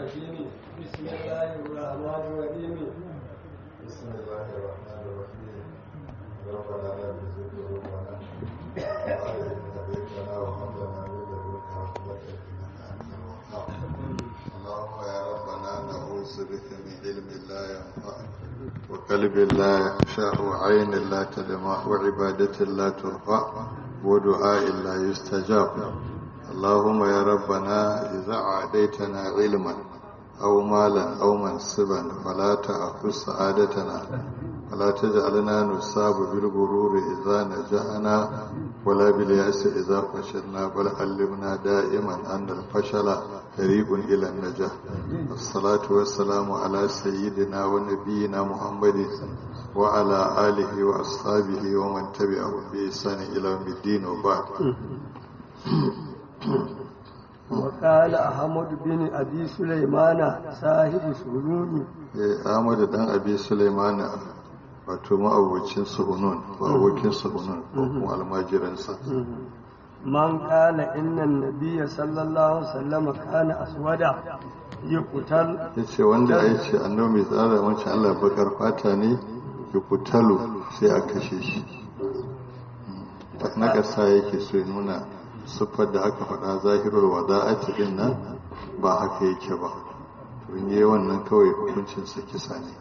الرجيم بسم الله الرحمن الرحيم بسم الله الرحمن الرحيم ربنا لا تزغ قلوبنا بعد إذ هديتنا وهب لنا من لدنك رحمة إنك أنت الوهاب اللهم يا ربنا نعوذ بك من علم لا ينفع وقلب لا يخشع وعين لا تدمع وعبادة لا ترفع ودعاء لا يستجاب اللهم يا ربنا إذا عاديتنا علما أو مالا أو منصبا فلا تأخذ سعادتنا ولا تجعلنا نصاب بالغرور إذا نجحنا ولا باليأس إذا فشلنا بل علمنا دائما أن الفشل طريق إلى النجاح الصلاة والسلام على سيدنا ونبينا محمد وعلى آله وأصحابه ومن تبعهم بإحسان إلى يوم الدين وبعد وقال أحمد بن أبي سليمان صاحب سهلون Ahmadu dan Abi Sulaiman wato ma'abocin suhunun ko abokin suhunun ko kuma almajiransa من قال إن النبي صلى الله عليه وسلم كان أسودا يقتل ya ce wanda ya ce annabi mai tsara wancan Allah bakar fata ne ya kutalu sai a kashe shi na ƙasa yake so ya nuna siffar da aka faɗa zahirar wada'ati din nan ba haka yake ba to in yi wannan kawai hukuncinsa kisa ne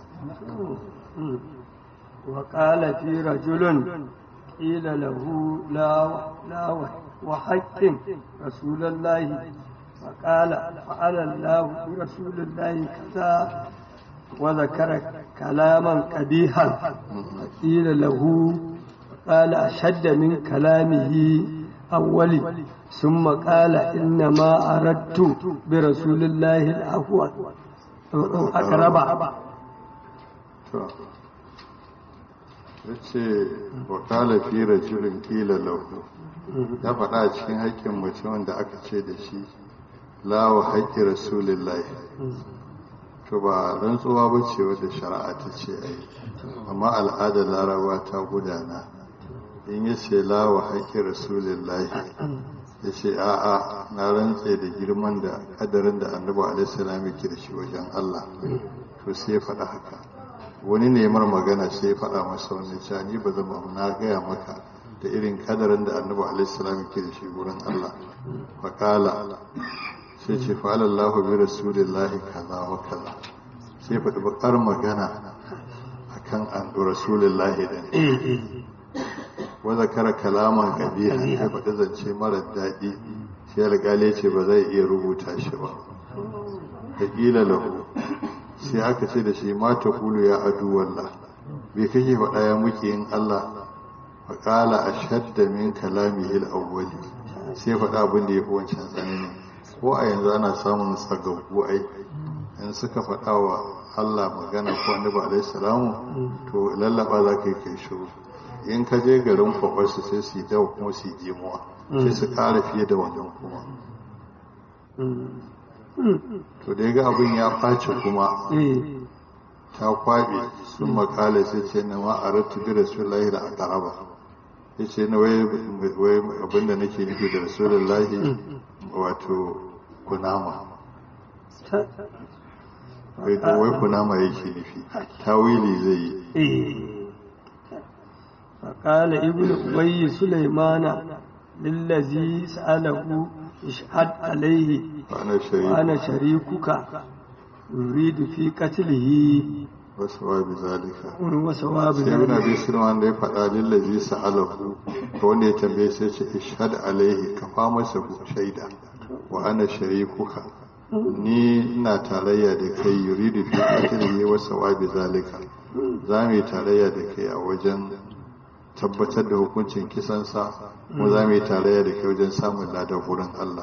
وقال في رجل قيل له لا لا وحق رسول الله فقال فعل الله برسول الله كذا وذكر كلاما قبيحا قيل له قال أشد من كلامه أولي ثم قال إنما أردت برسول الله العفو أقرب to ya ce wa kala fi rajulin kila lahu ya faɗa a cikin haƙƙin mutumin da aka ce da shi lawa haƙƙi rasulillahi to ba rantsuwa ba ce wadda shari'a ta ce a yi amma al'adar larabawa ta gudana in ya ce lawa haƙƙi rasulillahi ya ce a'a na rantse da girman da kadarin da annabi alaihissalam yake da shi wajen Allah to sai ya faɗa haka wani nemar magana sai ya faɗa masa wani cewa ni ba zama na gaya maka da irin kadarin da annabi alaihissalam yake da shi wurin Allah faƙala sai ce fa'alallahu bi rasulillahi kaza wa kaza sai faɗi bakar magana akan an rasulillahi din wa zakara kalaman kabiha ya faɗi zance mara daɗi sai alƙali ce ba zai iya rubuta shi ba da ƙila lahu sai aka ce da shi ma ta kulu ya adu wallah bai kake faɗa ya muke yin Allah fa qala ashadda min kalamihi al-awwali sai faɗa abin da yafi wancan tsanani ko a yanzu ana samun sagaggu ai in suka faɗa wa Allah magana ko annabi alaihi salamu to lallaba za ka yi kai shiru in ka je garin kwakwarsu sai su yi dawa kuma su yi jimuwa sai su kara fiye da wannan kuma to da ya ga abin ya ɓace kuma ta kwaɓe sun makala sai ce na ma a rattu bi rasulullahi da akaraba ya ce na wai abin da nake nufi da rasulullahi wato kunama wai kunama yake nufi tawili zai yi فقال ابن أبي سليمان للذي سأله اشهد عليه وأنا شريكك يريد في قتله وسوى بذلك وسوى sai ibn abi بذلك sulman da ya faɗa lillazi sa'alahu to wanda ya tambaye sai ce ishhad alaihi ka fa masa shaida wa ana sharikuka ni ina tarayya da kai yuridu fi qatlihi wa sawabi zalika za mu yi tarayya da kai a wajen tabbatar da hukuncin kisansa mu za mu yi tarayya da kai wajen samun ladan wurin Allah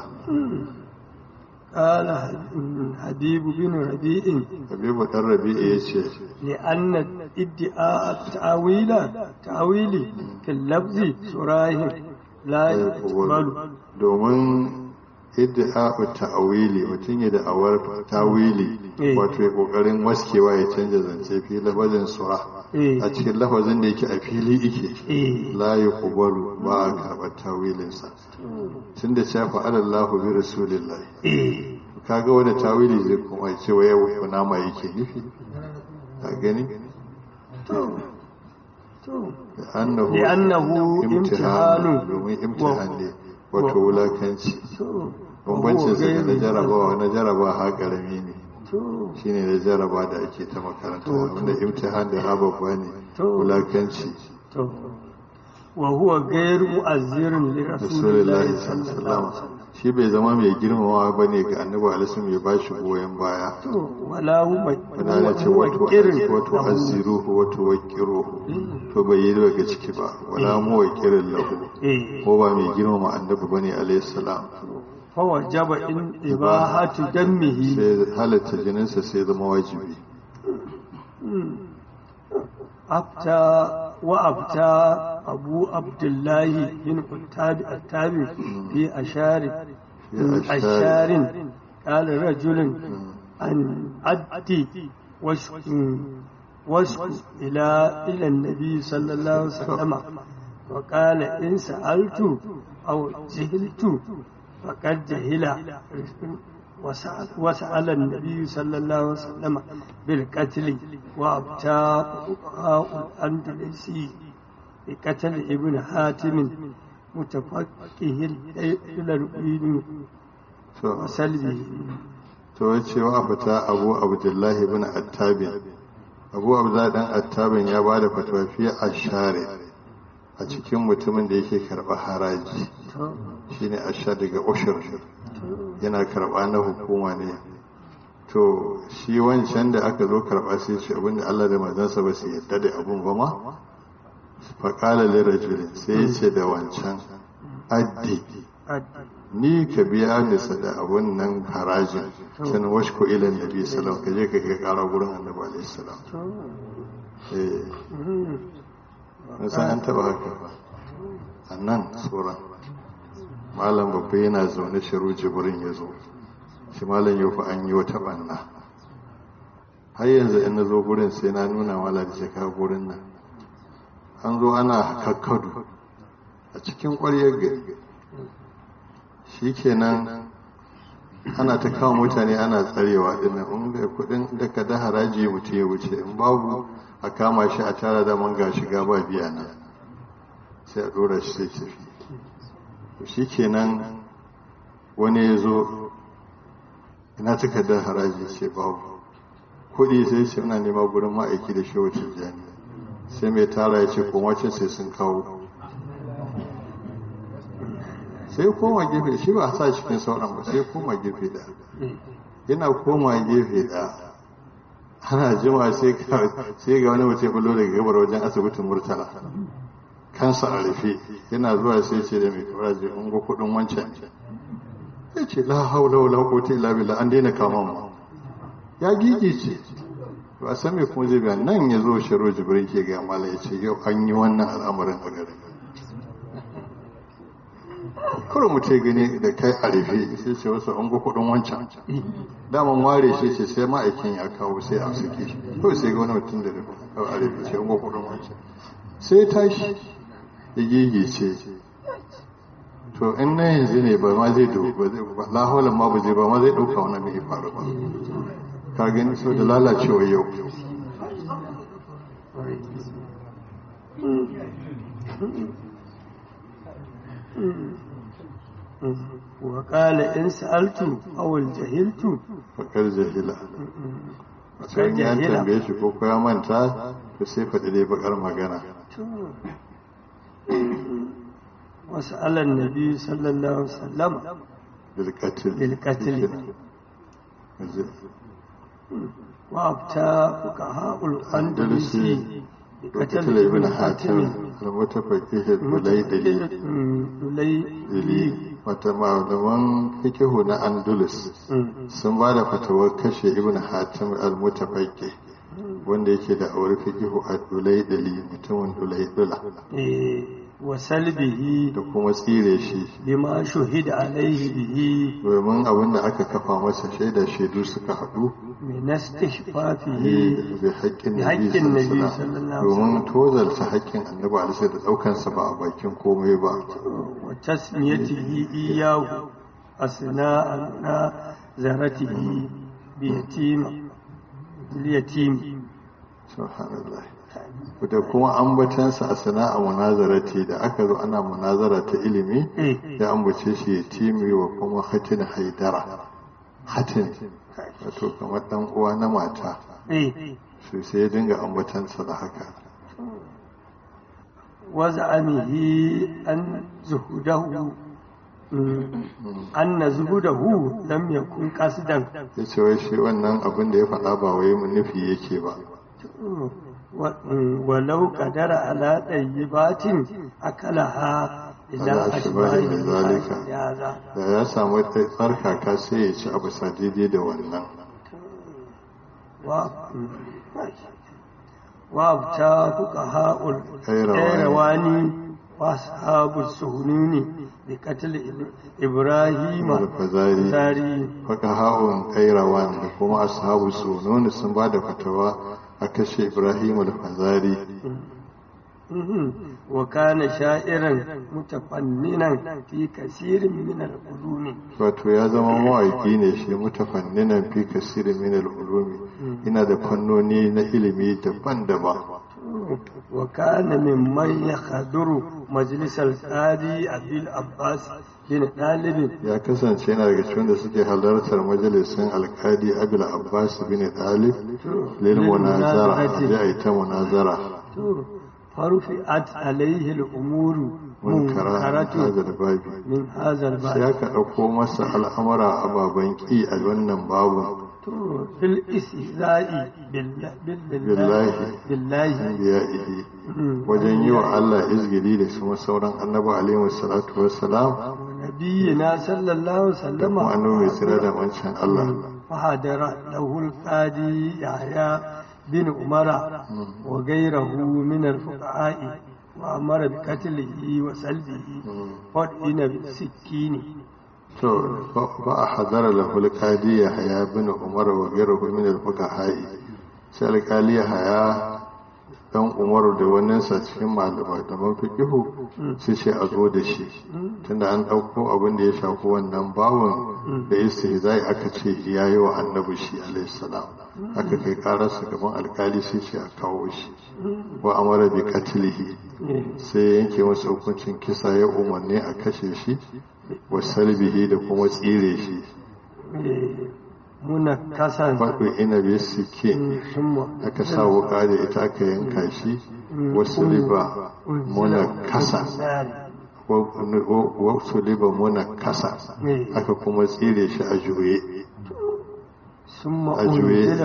قال حبيب بن ربيع Habibu dan Rabi'i ya ce لأن ادعاء التأويل تأويل في اللفظ صراح لا يقبل domin idda'a'u ta'awili mutum ya da'awar tawili Eh. wato ya kokarin waskewa ya canza zance fi lafazin sura Eh. a cikin lafazin da yake a fili yake Eh. la yuqbalu ba a karɓar tawilinsa tun da cewa fa'alallahu bi rasulillahi Eh. kaga wani tawili zai kuma ce wa yau kunama yake nufi a gani to to annahu لأنه imtihanu امتحان domin imtihan ne wato wulakanci to bambancin sa da na غير jarabawa na jarabawa ha karami ne to shine na jaraba da ake ta makaranta To, to. wanda imtihan da ha babba ne To. wulakanci to وهو غير مؤذر لرسول rasulullahi الله صلى الله عليه sallallahu وسلم shi bai zama mai girmamawa bane ga annabi alaihi ya bashi goyen baya to wala huma wanda ana ce wato irin wato azziruhu wato waqiruhu to bai yi daga ciki ba wala mu waqirin lahu eh ko ba mai girmama annabi bane alaihi salam فوجب إن إباحة دمه sai halatta jininsa sai zama wajibi أبتى وأبتى أبو عبد الله بن التاب التابع في أشار في أشار. أشار قال رجل أن أدي وشك وشك إلى إلى النبي صلى الله عليه وسلم وقال إن سألت أو جهلت فقد جهل وسأل, وسأل النبي صلى الله عليه وسلم بالقتل وأبتى فقهاء الأندلسي بقتل ابن حاتم متفقه إلى الدين to وسلبه to wace wa fita abu abdullahi ibn attabin abu abdullahi dan attabin ya ba da fatawa fi ashare a cikin mutumin da yake karɓa haraji shine ashar daga ushur yana karɓa na hukuma ne to shi wancan da aka zo karɓa sai ce abinda Allah da manzansa ba su yadda da abun ba ma faƙala lirajulin sai ya ce da wancan addi ni ka biya ni da abun nan harajin san washku ila nabi sallallahu ka je ka kai ƙara gurin annabi alaihi salam eh mun san an taba haka ba a nan tsoron malam babba yana zaune shiru jibrin ya zo shi malam yau fa an yi wata banna har yanzu in na zo gurin sai na nuna mala da jaka gurin nan an zo ana kakkadu a cikin ƙwaryar gari shi kenan ana ta kawo mutane ana tsarewa dinnan in da kudin da ka da haraji mutum ya wuce in babu a kama shi a tara da man ga shiga ba biya na sai a dora shi sai tafi shi kenan wani ya zo ina takardar haraji ce babu kudi sai ce ina nema gurin ma'aiki da shi wacce jani sai mai tara ya ce komacin sai sun kawo sai koma gefe shi ba a sa cikin sauran ba sai koma gefe da yana koma gefe da ana jima sai ga wani mutum bullo daga gabar wajen asibitin murtala kansa a rufe yana zuwa sai ce da mai kawar je ungo kudin wancan ya ce la haula wala quwwata illa billah an daina kama mu ya gigice ba san me kuma zai biya nan ya zo shiro jibrin ke ga mala ya ce yau an yi wannan al'amarin a garin kawai mu ce gani da kai a rufe sai ce wasu an ga kudin wancan daman ware shi ce sai ma'aikin ya kawo sai a suke shi to sai ga wani mutum da kawai a rufe ce an ga kudin wancan sai tashi ya gigice to in na yanzu ne ba ma zai ba laholan ma ba zai ba ma zai ɗauka wani mai faru ba ka gani so da lalacewa yau وقال إن سألت أو الجهلت fakar jahila sai ya tambaye shi ko ya manta to sai faɗi dai bakar magana وسأل النبي صلى الله عليه وسلم بالقتل بالقتل وأبتى فقهاء الأندلسي قتل ابن حاتم المتفقه البليدلي دليلي wata malaman fikihu na andalus sun ba da fatawar kashe ibn hatim al-mutafaqi wanda yake da aure fikihu a dulaidali mutumin dulaidula wa salbihi da kuma tsire shi bima shuhida alaihi bihi domin abin da aka kafa masa shaida shaidu suka haɗu min istihfafihi bi haƙƙin haƙƙin nabi nabi sallallahu sallallahu alaihi domin tozarta haƙƙin annabi alaihi da ɗaukansa ba a bakin komai ba wa tasmiyatihi iyahu asna zaratihi bi yatim yatim subhanallah da kuma ambatansa a sana'a munazarati da aka zo ana munazara ta ilimi ya ambace shi ya timi wa kuma hatin haidara hatin wato kamar dan uwa na mata su sai ya dinga ambatansa da haka waza'amihi an zuhudahu an na zuhudahu lam yakun qasdan ya ce wai shi wannan abin da ya faɗa ba wai mun nufi yake ba walau kadara ala ɗayyibatin akalaha idan ashbahi zalika da ya samu tsarkaka sai ya ci abu sadidi da wannan wa ta fuka ha'ul ƙairawani wa sahabu suhununi da katil ibrahim al-fazari fuka ha'un ƙairawan da kuma ashabu suhununi sun ba da fatawa a kashe ibrahim al-fazari wa kana sha'iran mutafanninan fi kasirin min al-ulumi wato ya zama mawaki ne shi mutafanninan fi kasirin min al-ulumi ina da fannoni na ilimi daban-daban wa kana mimman yahduru majlis al-qadi abil abbas bin dalib ya kasance yana daga cikin da suke halartar majalisin alkadi abil abbas bin dalib lil munazara ya ita munazara فرفعت عليه الأمور منكرات هذا الباب من هذا الباب سياك أقو مسا الأمر أبا بنكي الونن باب في الاستهزاء بالله بالله بالله أنبيائه وجن يو الله إزجلي لسما سورا النبي عليه الصلاة والسلام نبينا صلى الله عليه وسلم وأنه مثل من شان الله فحضر له القاضي يحيى بن عمر وغيره من الفقهاء وأمر بقتله وسلبه فدئن بالسكين to ba a hadara lahul qadi ya haya bin umar wa ghayruhu min al fuqaha sai alqali ya haya dan umaru da wannan sa cikin malama da man fiqihu sai ce a zo da shi tunda an dauko abin da ya shafi wannan bawon da istihzai aka ce yayi wa annabi shi alaihi salam aka kai kararsa gaban alkali sai ce a kawo shi wa amara bi qatlihi sai yanke masa hukuncin kisa ya umarni a kashe shi wa salbihi da kuma tsire shi muna kasan faɗo ina bai suke aka sa wuka da ita aka yanka shi wasu liba muna kasa wasu liba muna kasa aka kuma tsire shi a juye a juye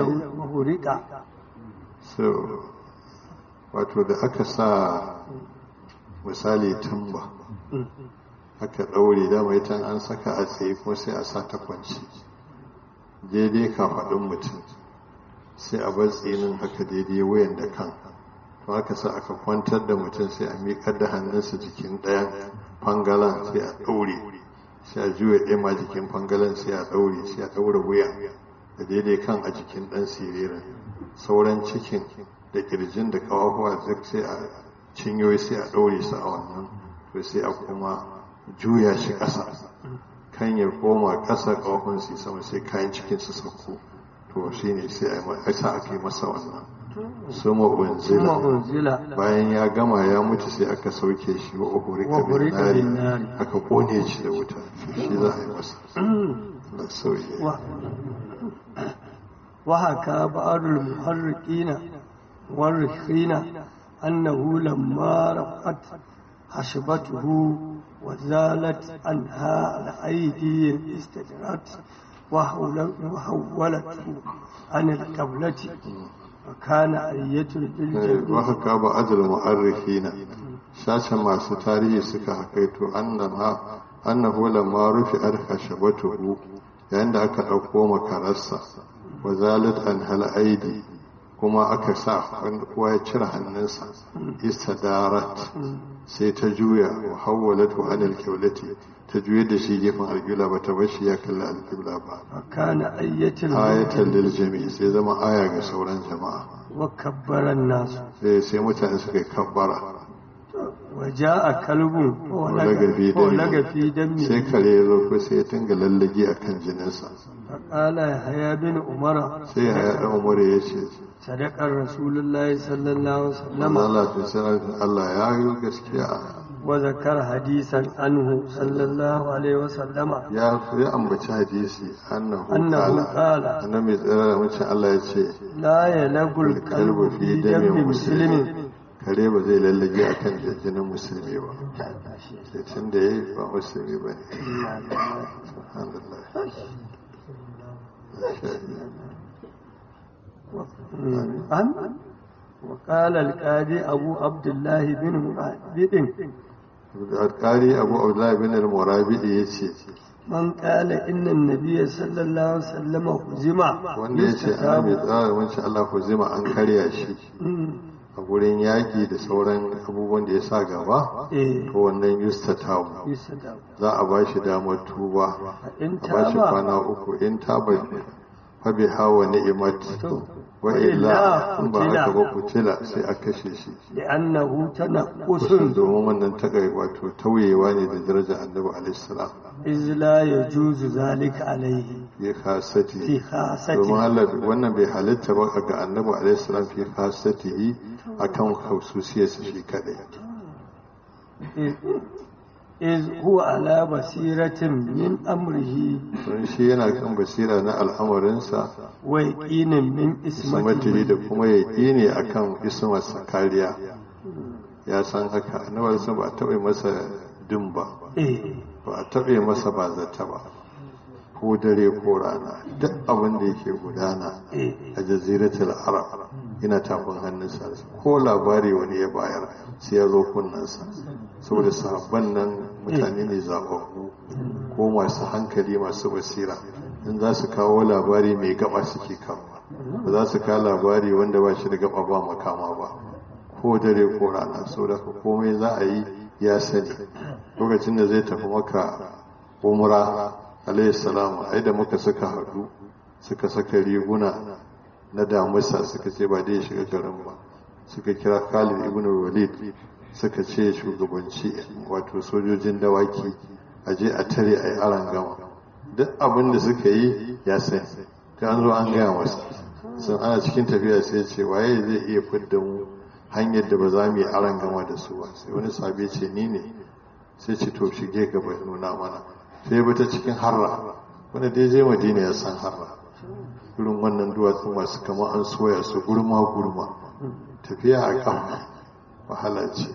so wato da aka sa misali tamba aka ɗaure dama ita an saka a tsaye kuma sai a sa ta kwanci daidai kafaɗin mutum sai a bar tsinin haka daidai wayan da kan to aka sa aka kwantar da mutum sai a miƙar da hannunsa jikin ɗayan fangalan sai a ɗaure sai a juya ɗaya ma jikin fangalan sai a ɗaure sai a ɗaure wuya da daidai kan a jikin ɗan siririn sauran cikin da ƙirjin da ƙawahuwa duk sai a cinyoyi sai a ɗaure su a wannan to sai a kuma juya shi ƙasa kan ya koma ƙasa ƙahon su sama sai kayan cikin su sauko to shi ne sai a sa aka yi masa wannan suma unzila bayan ya gama ya mutu sai aka sauke shi wa uhurika bin nari aka kone shi da wuta shi za a yi masa da sauye وحكى بعض المحرقين والرخين أنه لما رفعت حشبته وزالت عنها الأيدي استدرت وحولته عن القبلة وكان أية بالجبين وحكى بعض المؤرخين شاشا ما ستاريه سكا حكيت أنما أنه لما رفعت خشبته yayin da aka ɗauko makararsa wa zalat an hal aidi kuma aka sa kowa ya cire hannunsa istadarat sai ta juya wa hawwalat wa anil qiblati ta juya da shi gefen alqibla ba ta bashi ya kalli alqibla ba kana ayyatul ayatan lil jami' sai zama aya ga sauran jama'a wa kabbara nas sai sai mutane suka yi kabbara waja'a kalbun walaga fi walaga fi dami dammi sai kare ya zo ko sai ya tunga lallage a kan jininsa faqala yahya bin umara sai ya haɗa umar ya ce sadaqar rasulullahi sallallahu alaihi wasallam Allah ta sanar Allah ya yi gaskiya wa zakar hadisan anhu sallallahu alaihi wasallama ya ya ambaci hadisi annahu annahu qala qala annabi tsira da mace Allah ya ce la yalagul qalbu fi dammi muslimin kare ba zai lallage a kan jinin musulmi ba sai tun da ya yi ba musulmi ba ne subhanallah an وقال القاضي أبو عبد الله بن مرابد alƙari abu abdullahi bin al-murabidi ya ce من قال إن النبي صلى الله عليه وسلم هزم wanda ya ce annabi tsara wancan Allah ku zima an karya shi a gurin yaƙi da sauran abubuwan da ya sa gaba إيه to wannan yustatawu يستجاب za a ba shi damar tuba إن a ba shi تاب kwana uku in taba fa bi hawa ni'imat تو wa illa وإلا in ba haka ba قتل kutila sai a kashe shi لأنه تنقص kusan domin wannan takai wato tauyewa ne da daraja annabi alaihi salam إذ لا يجوز ذلك عليه fi khasati في domin خاصته Allah wannan bai halitta ba ga annabi alaihi salam fi khasatihi akan khususiyarsa shi kadai إذ- إذ هو على بصيرة من أمره don shi yana kan basira na al'amarinsa ويقين من ismatiri da اسمته kuma yaƙi ne akan ismarsa kariya ya san haka annabarsa ba a taɓa masa din ba إيه ba a taɓa masa ba zata ba ko dare ko rana duk abin da yake gudana إيه a jaziratul arab yana tafin hannunsa ko labari wani ya bayar sai ya zo kunnansa saboda sahabban nan mutane ne zababbu ko masu hankali masu basira in za su kawo labari mai gaba suke kawo ba za su kawo labari wanda ba shi da gaba ba makama ba ko dare ko rana saboda komai za a yi ya sani lokacin da zai tafi maka umra alayhi salamu ai da muka suka haɗu suka saka riguna na damusa suka ce ba dai shiga garin ba suka kira Khalid ibn Walid suka ce shugabanci wato sojojin dawaki a je a tare a yi aran gama duk abin da suka yi ya sani ta an zo an gaya masa sun ana cikin tafiya sai ce waye zai iya fidda mu hanyar da ba za mu yi aran gama da su ba sai wani sabi ce ni ne sai ce to shige gaba nuna mana sai bi ta cikin harra wanda dai je madina ya san harra irin wannan duwatsu masu kama an soya su gurma gurma tafiya a kafa wahala ce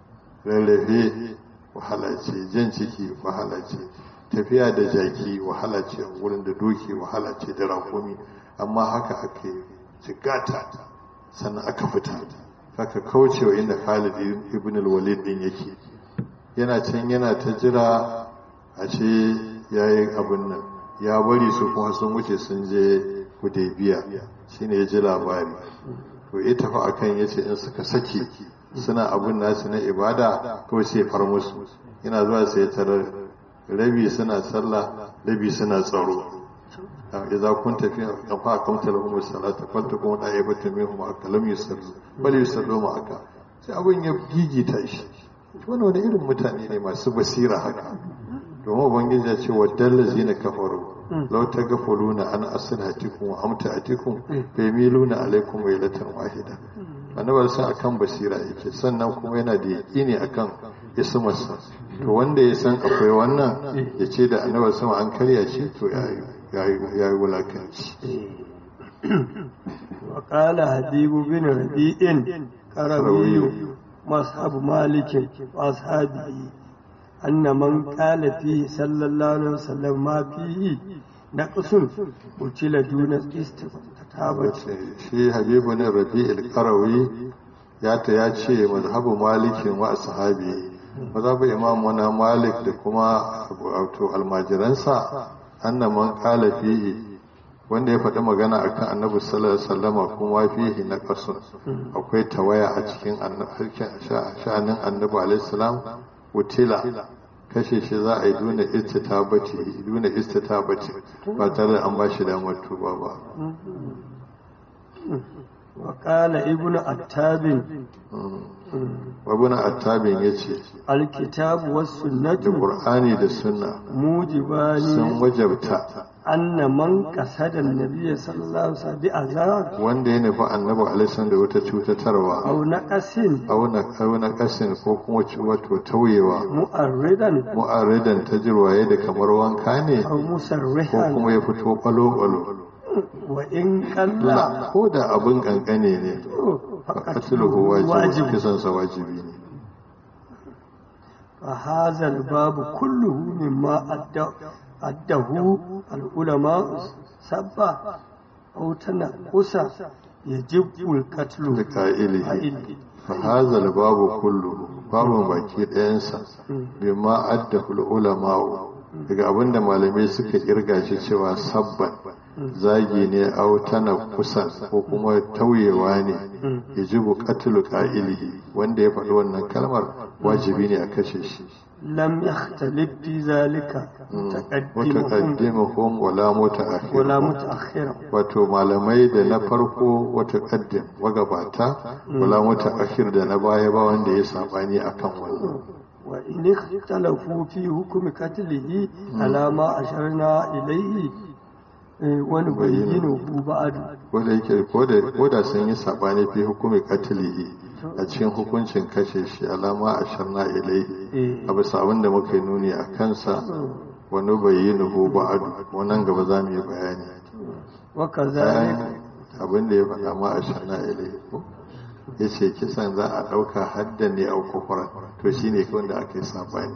rarrafe wahala ce jan ciki wahala ce tafiya da jaki wahala ce wurin da doki wahala ce da rakumi amma haka aka yi jigata sannan aka fita haka kaucewa inda Khalid ibn al-Walid din yake yana can yana ta jira a ce yayi abin nan ya bari su kuma sun wuce sun je Hudaybiya shine ya ji labari to ya tafi akan yace in suka saki suna abun nasu na ibada kawai sai far musu yana zuwa sai tarar rabi suna sallah rabi suna tsaro idza kunta fi qafa aqamta lahum as-salata faltakum da'ibatu minhum akalam yusallu bal yusallu ma'aka sai abun ya gigita shi wannan wani irin mutane ne masu basira haka domin ubangiji ya ce waddalla zina kafaru law tagafuluna an aslihatikum wa amtaatikum fa yamiluna alaykum waylatan wahida annabar sa akan basira yake sannan kuma yana da yaqini akan ismarsa to wanda ya san akwai wannan ya ce da annabar sama an karya shi to ya yi wulakanci وقال حبيب بن ربيع قروي مصحب مالك وأصحابه أن من قال فيه صلى الله عليه وسلم ما فيه نقص قتل دون استتابة shi habibu ne rabi'il qarawi ya ta ya ce mazhabu malikin wa ashabi mazhabu imam wana malik da kuma wato almajiransa anna man qala fihi wanda ya faɗi magana akan annabi sallallahu alaihi wasallama kuma fihi na qasun akwai tawaya a cikin sha'anin annabi alaihi salam utila kashe shi za a yi duna istitabati duna istitabati ba tare da an ba shi damar tuba ba وقال ابن عتاب wabuna attabin ya ce الكتاب da والسنة ƙur'ani da sunna موجبان sun wajabta أن من قصد النبي صلى الله عليه وسلم بأذاب wanda ya nufi annabi alaihi da wata cutatarwa أو نقص auna auna kasin ko kuma ci- wato tauyewa مؤردا mu'arridan ta jirwaye da kamar wanka ne أو ko مسرحا kuma ya fito kwalo-kwalo وإن قل la ko da abin kankane ne qatluhu wajibi واجب kisan sa wajibi ne فهذا الباب كله مما أدى- أده العلماء سبا أو تنقص يجب القتل da ka'ilihi قائله. fa hazal babu kullu babu baki ɗayansa bima addahu ulama'u daga abinda malamai suka kirga shi cewa sabban zagi ne au tana kusan ko kuma tauyewa ne yajibu qatlu qa'ilihi wanda ya faɗi wannan kalmar wajibi ne a kashe shi لم يختلف في ذلك متقدمهم mutaqaddimuhum wala mutaakhir ولا متأخرهم wato malamai da na farko wata kaddim magabata wala mutaakhir da na baya ba wanda ya sabani akan wannan وإن اختلفوا في حكم قتله على ما أشرنا إليه eh, ونبينه بعد ko da yake ko da ko da sun yi sabani fi hukumi qatlihi a cikin hukuncin kashe shi alama asharna ilaihi eh, a bisa abin da muka yi nuni a kansa wani bayyinuhu ba'adu wannan gaba za mu yi bayani وكذلك bayan abin da ya faɗa ma a shana ilai ko ya ce kisan za a ɗauka hadda ne a kufuran to shi ne wanda aka yi saɓani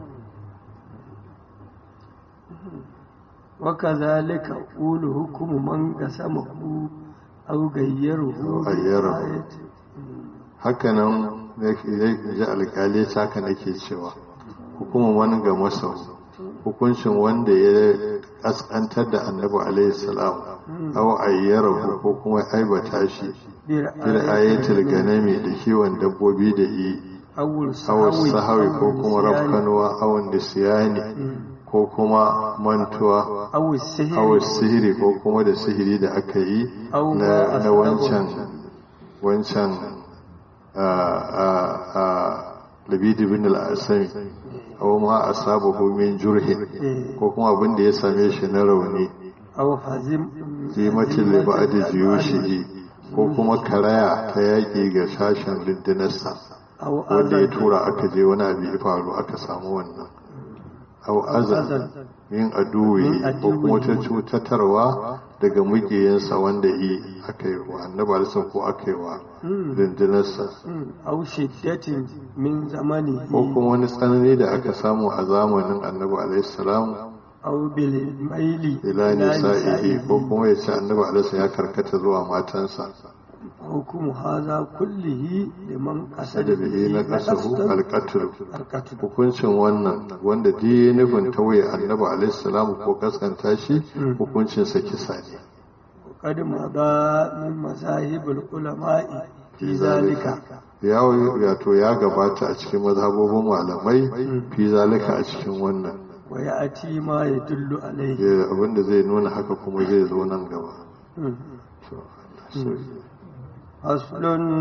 وكذلك أقول حكم من قسمه أو غيره أو غيره. بآية. hakanan zai ji alƙali ta haka nake cewa hukumar wani ga masau hukuncin wanda ya ƙasƙantar da annabi alaihi salam aw ayyarahu ko kuma aibata shi bil ayatul ganami da kiwon dabbobi da yi أو aw sahawi ko kuma النسيان rafkanuwa aw nisiyani ko kuma mantuwa أو السهر aw sihiri ko kuma da sihiri da aka yi Aw na ma na asbabu. wancan wancan a a a labidi bin al-asami aw ma asabahu min jurhin eh, ko kuma abin da ya same shi na rauni أو hazim zimatin li ba'di jiyushihi ko kuma karaya ta yaƙi ga sashen rundunarsa أو wanda ya أذى tura aka je wani abu ya faru aka samu wannan au azan min aduwi Min ko kuma ta aduwwihi. cutarwa daga mugiyansa wanda yi aka yi wa annabi alisan ko aka yi wa rundunarsa أو شدة من زمنه ko kuma wani tsanani da aka samu a zamanin annabi alaihissalam أو بالميل ila nisa'ihi ko kuma ya ce annabi alaihissalam ya karkata zuwa matansa حكم هذا كله لمن قصد da bihi na kasahu قصد alqatl القتل hukuncin wannan wanda duk ya nufin tawaye annabi alaihissalam ko kaskanta shi hukuncinsa kisa ne وقد مضى من مذاهب العلماء في ذلك ya wato ya gabata a cikin mazhabobin malamai fi zalika a cikin wannan ويأتي ما يدل عليه Ya- abinda zai nuna haka kuma zai zo nan gaba To, so- فصل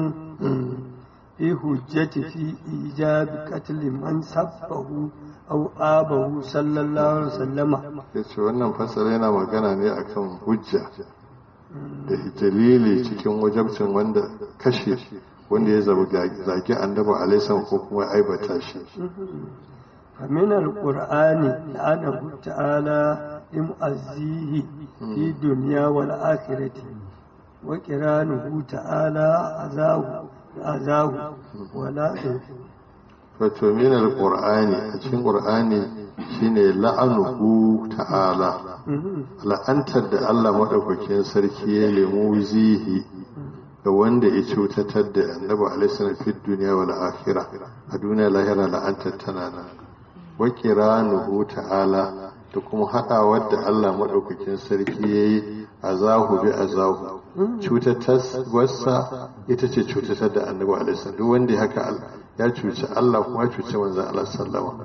في حجة في إيجاب قتل من سبه أو آبه صلى الله عليه وسلم ya ce wannan fasara yana magana ne akan hujja da dalili cikin wajabcin wanda kashe wanda ya zagi annabi alaisan ko kuma aibata shi فمن القرآن لعنه تعالى لمؤذيه في الدنيا والآخرة وقرانه تعالى أذاه أذاه ولا wato min alqur'ani a cikin qur'ani shine la'anuhu ta'ala la'antar da Allah madaukakin sarki ya lemu zihi ga wanda ya cutatar da annabi alaihi salam fi dunya wal akhirah a duniya lahira la'antar tana nan wa qiranuhu ta'ala da kuma haɗawar da Allah madaukakin sarki yayi azahu bi azahu cutatar wasa ita ce cutatar da annabi alaihi salam duk wanda ya haka ya cuci Allah kuma ya cuci manzon Allah sallama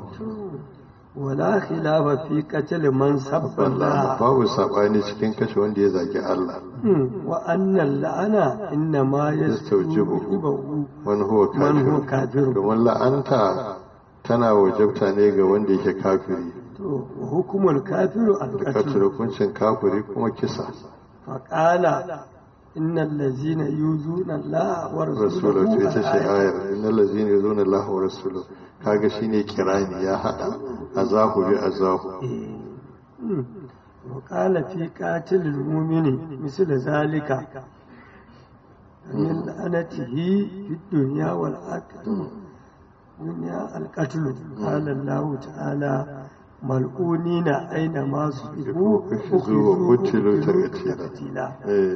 ولا خلاف في قتل من سب الله babu sabani cikin kashe wanda ya zagi Allah wa annan la'ana inna ma yastawjibu man huwa man huwa kafir kafir domin la'anta tana wajabta ne ga wanda yake kafiri to hukumul kafiru da al-qatl katar hukuncin kafiri kuma kisa faqala innal ladzina yuzuna Allah wa rasulahu rasulahu to ita ce ayar innal ladzina yuzuna Allah wa rasulahu kaga shine kirani ya hada azahu bi azahu وقال في قاتل المؤمن مثل ذلك من لعنته في الدنيا والآخرة دنيا القتل قال الله تعالى ملعونين أينما سئلوا أخذوا وقتلوا تقتيلا. تقتيلا eh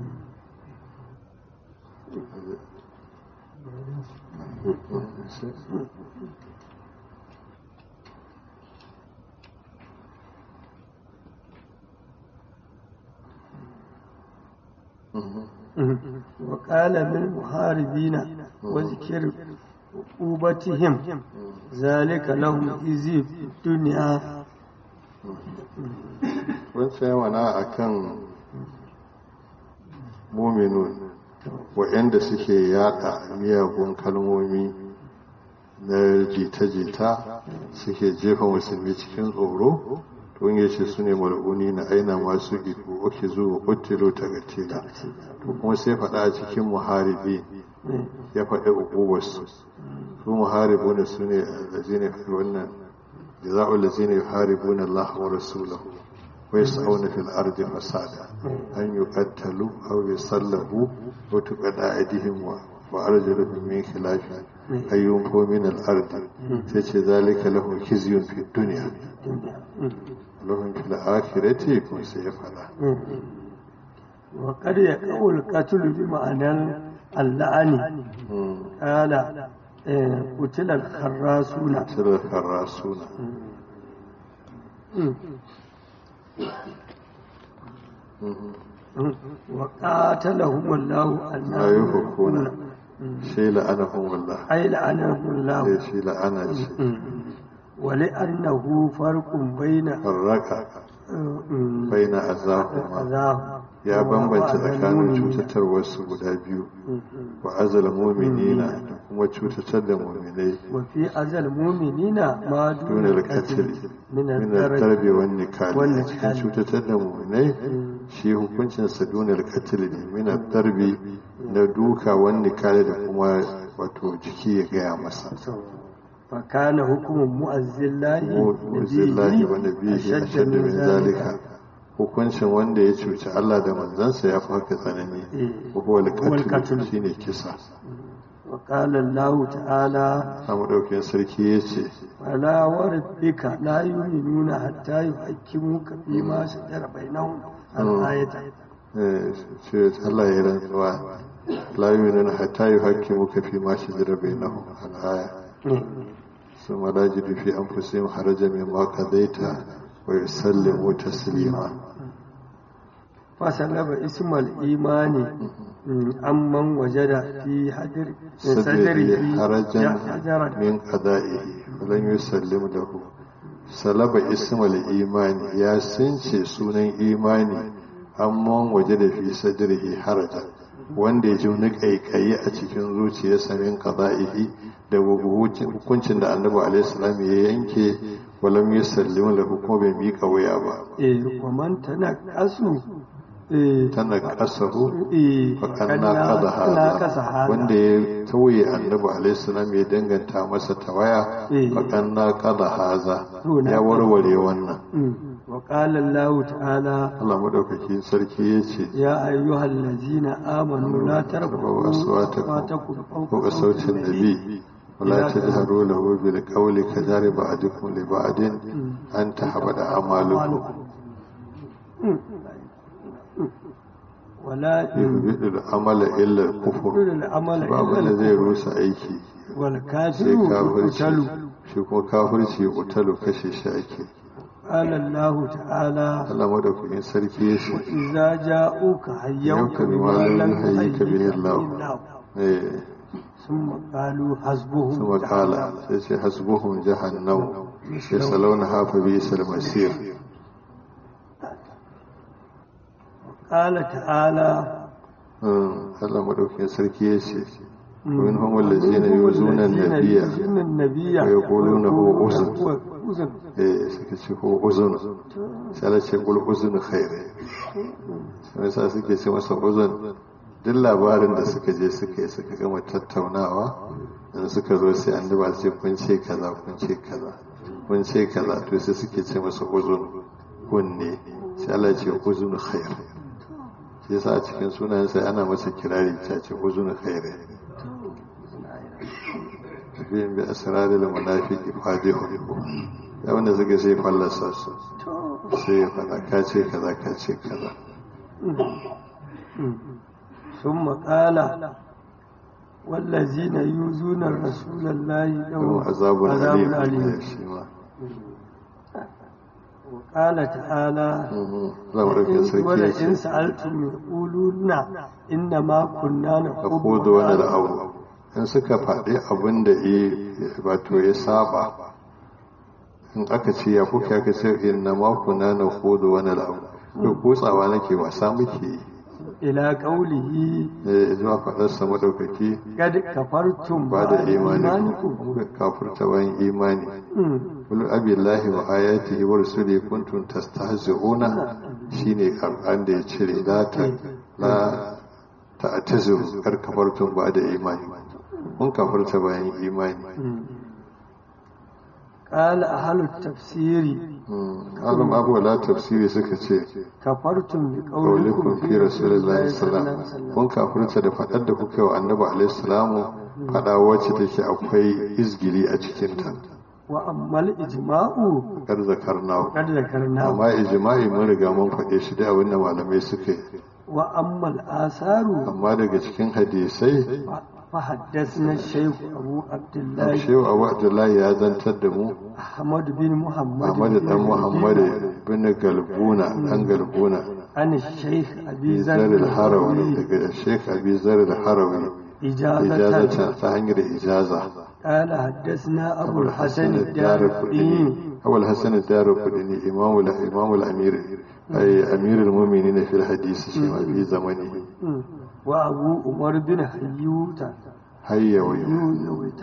وقال من محاربين وذكر عقوبتهم ذلك لهم إذي في الدنيا wancan yawana a kan muminun waɗanda suke yada miyagun kalmomi na jita-jita suke jefa musulmi cikin tsoro to ya ce su ne mal'uni na aina masu iko oke zuwa ƙuttilo ta gatila to kuma sai faɗa a cikin muharibi ya faɗi ukubarsu su muharibu ne su ne lazine wannan jaza'ul lazine yuharibuna Allah wa rasulahu wa yas'una fil ardi fasada an yuqattalu aw yusallabu wa tuqada aydihim wa wa arjuluhum min khilaf ayyun ko min al ardi sai ce zalika lahu khizyun fid dunya lahum fil akhirati kun sai ya fada وقد يقع القتل بمعنى اللعن قال آه، قتل الخراسون sirr karasuna وقاتلهم الله la yufakuna sai la'anahum Allah أي لعنهم الله sai shi la'ana ce ولأنه فرق بين farraka baina azahuma أذاه ya bambance tsakanin cutatarwarsu guda biyu wa azal muminina da kuma cutatar da muminai وفي أذى المؤمنين ما duna دون alkatil القتل من min الدرج darbe wan nikali Wan a cikin nikali. cutatar da muminai shi hukuncin sa duna alkatil ne min darbe na duka wan nikali da kuma wato jiki ya gaya masa فكان حكم مؤذي الله muzillahi wa nabihi ashaddu min zalika hukuncin wanda ya cuci Allah da manzansa ya fi haka tsanani wa huwa al-qatl shine kisa وقال الله تعالى samu ɗaukin sarki ya ce فلا وربك لا يؤمنون حتى يحكموك فيما شجر بينهم الآية ce Allah ya rantsuwa la yu'minuna hatta yuhaqqimuka fi ma shajara bainahum al-aya thumma la yajidu fi anfusihim harajan mimma qadaita wa yusallimu taslima فسلب اسم الإيمان عمن وجد في حجر sadri صدره harajan حجرا min qada'ihi wa lam yusallim lahu salaba ismal imani ya since sunan imani amma waje da fi sadrihi harajan wanda ya ji wani kaikayi a cikin zuciyarsa min qada'ihi da hukuncin da annabi alaihi salam ya yanke wa lam yusallim lahu ko bai mika waya ba إيه ومن تنقصوا إيه tana kasahu إيه faƙanna kada ناقص hada هذا wanda ya tauye annabi alaihissalam ya danganta masa tawaya Eh. faƙanna kada haza To, na ya kada. warware wannan مم. وقال الله تعالى Allah madaukakin sarki ya ce يا أيها الذين آمنوا لا ترفعوا ترفعوا أصواتكم أصواتكم فوق صوت النبي ولا تجهروا له بالقول كجار بعضكم لبعض أن تحبط أعمالكم ولا يهبط العمل إلا الكفر يقول العمل babu إلا da zai الكفر rusa aiki sai والكافر kafirci يقتل shi kuma kafirci ya kutalu kashe shi ake قال الله تعالى Allah madaukakin sarki ya ce إذا جاءوك حيوك حيوك بما بما لم لم يحيك به يحيك الله. به الله eh ثم قالوا حسبهم ثم قال sai ce hasbuhum jahannam yasalawnaha fa bi'sal masir qala ta'ala Allah madaukakin sarki ya ce ومن هم الذين يؤذون النبي النبي ويقولون هو أذن أذن eh suka ce ko uzun sai Allah ce kul uzun khair sai sa suke ce masa uzun duk labarin da suka je suka yi suka gama tattaunawa dan suka zo sai an duba ce kun ce kaza kun ce kaza kun ce kaza to sai suke ce masa uzun kunne sai Allah ce uzun khair shi yasa a cikin sunayen sai ana masa kirari ta ce uzun khair biyun bi asrarul munafiqi fadihu ya wanda suka sai fallasa su sai ya fada ka ce kaza ka ce kaza ثم قال والذين يؤذون الرسول الله لهم عذاب أليم shi ma وقال تعالى zamarin sarki ya ولئن ce سألتم يقولون إنما كنا ka نخوض kodo wani abu in suka faɗi abin da ya wato ya saba in aka ce ya kuka aka ce inna ma kuna na kodo wani abu to kotsawa nake wasa muke yi إلى قوله eh zuwa faɗarsa madaukaki قد كفرتم ba da بعد imani إيمانكم kafurta bayan imani مم. kul abillahi wa ayatihi wa rusuli kuntum tastahzi'una shine Qur'an da ya cire la ta la ta'taziru kar kafartum ba da imani mun kafarta bayan imani مم. قال أهل التفسير alam abu la tafsiri suka ce كفرتم kaulikum بقولكم fi rasulillahi صلى الله عليه sallallahu وسلم kun kafirta da fadar da kuka yi wa annabi alaihi salamu fada wacce take akwai izgili a cikin ta وأما الإجماع kar zakarnahu قد ذكرناه amma ijma'i mun riga mun faɗe shi da abin da malamai suka yi وأما الآثار amma daga cikin hadisai فحدثنا الشيخ أبو عبد الله shehu abu abdullahi ya zantar da mu أحمد بن محمد ahmadu بن dan muhammadu مدينة bin galbuna dan galbuna عن الشيخ أبي bizar ذر al-harawi الحروي daga sheikh abi zar al-harawi إجازة ijazatan ta hanyar ijaza قال حدثنا أبو الحسن الدار الدارقطني أبو الحسن الدار القدني إمام ال- إمام الأمير أي أمير المؤمنين في الحديث شيما في زمنه وأبو عمر بن حيوت هيا ويا حيوت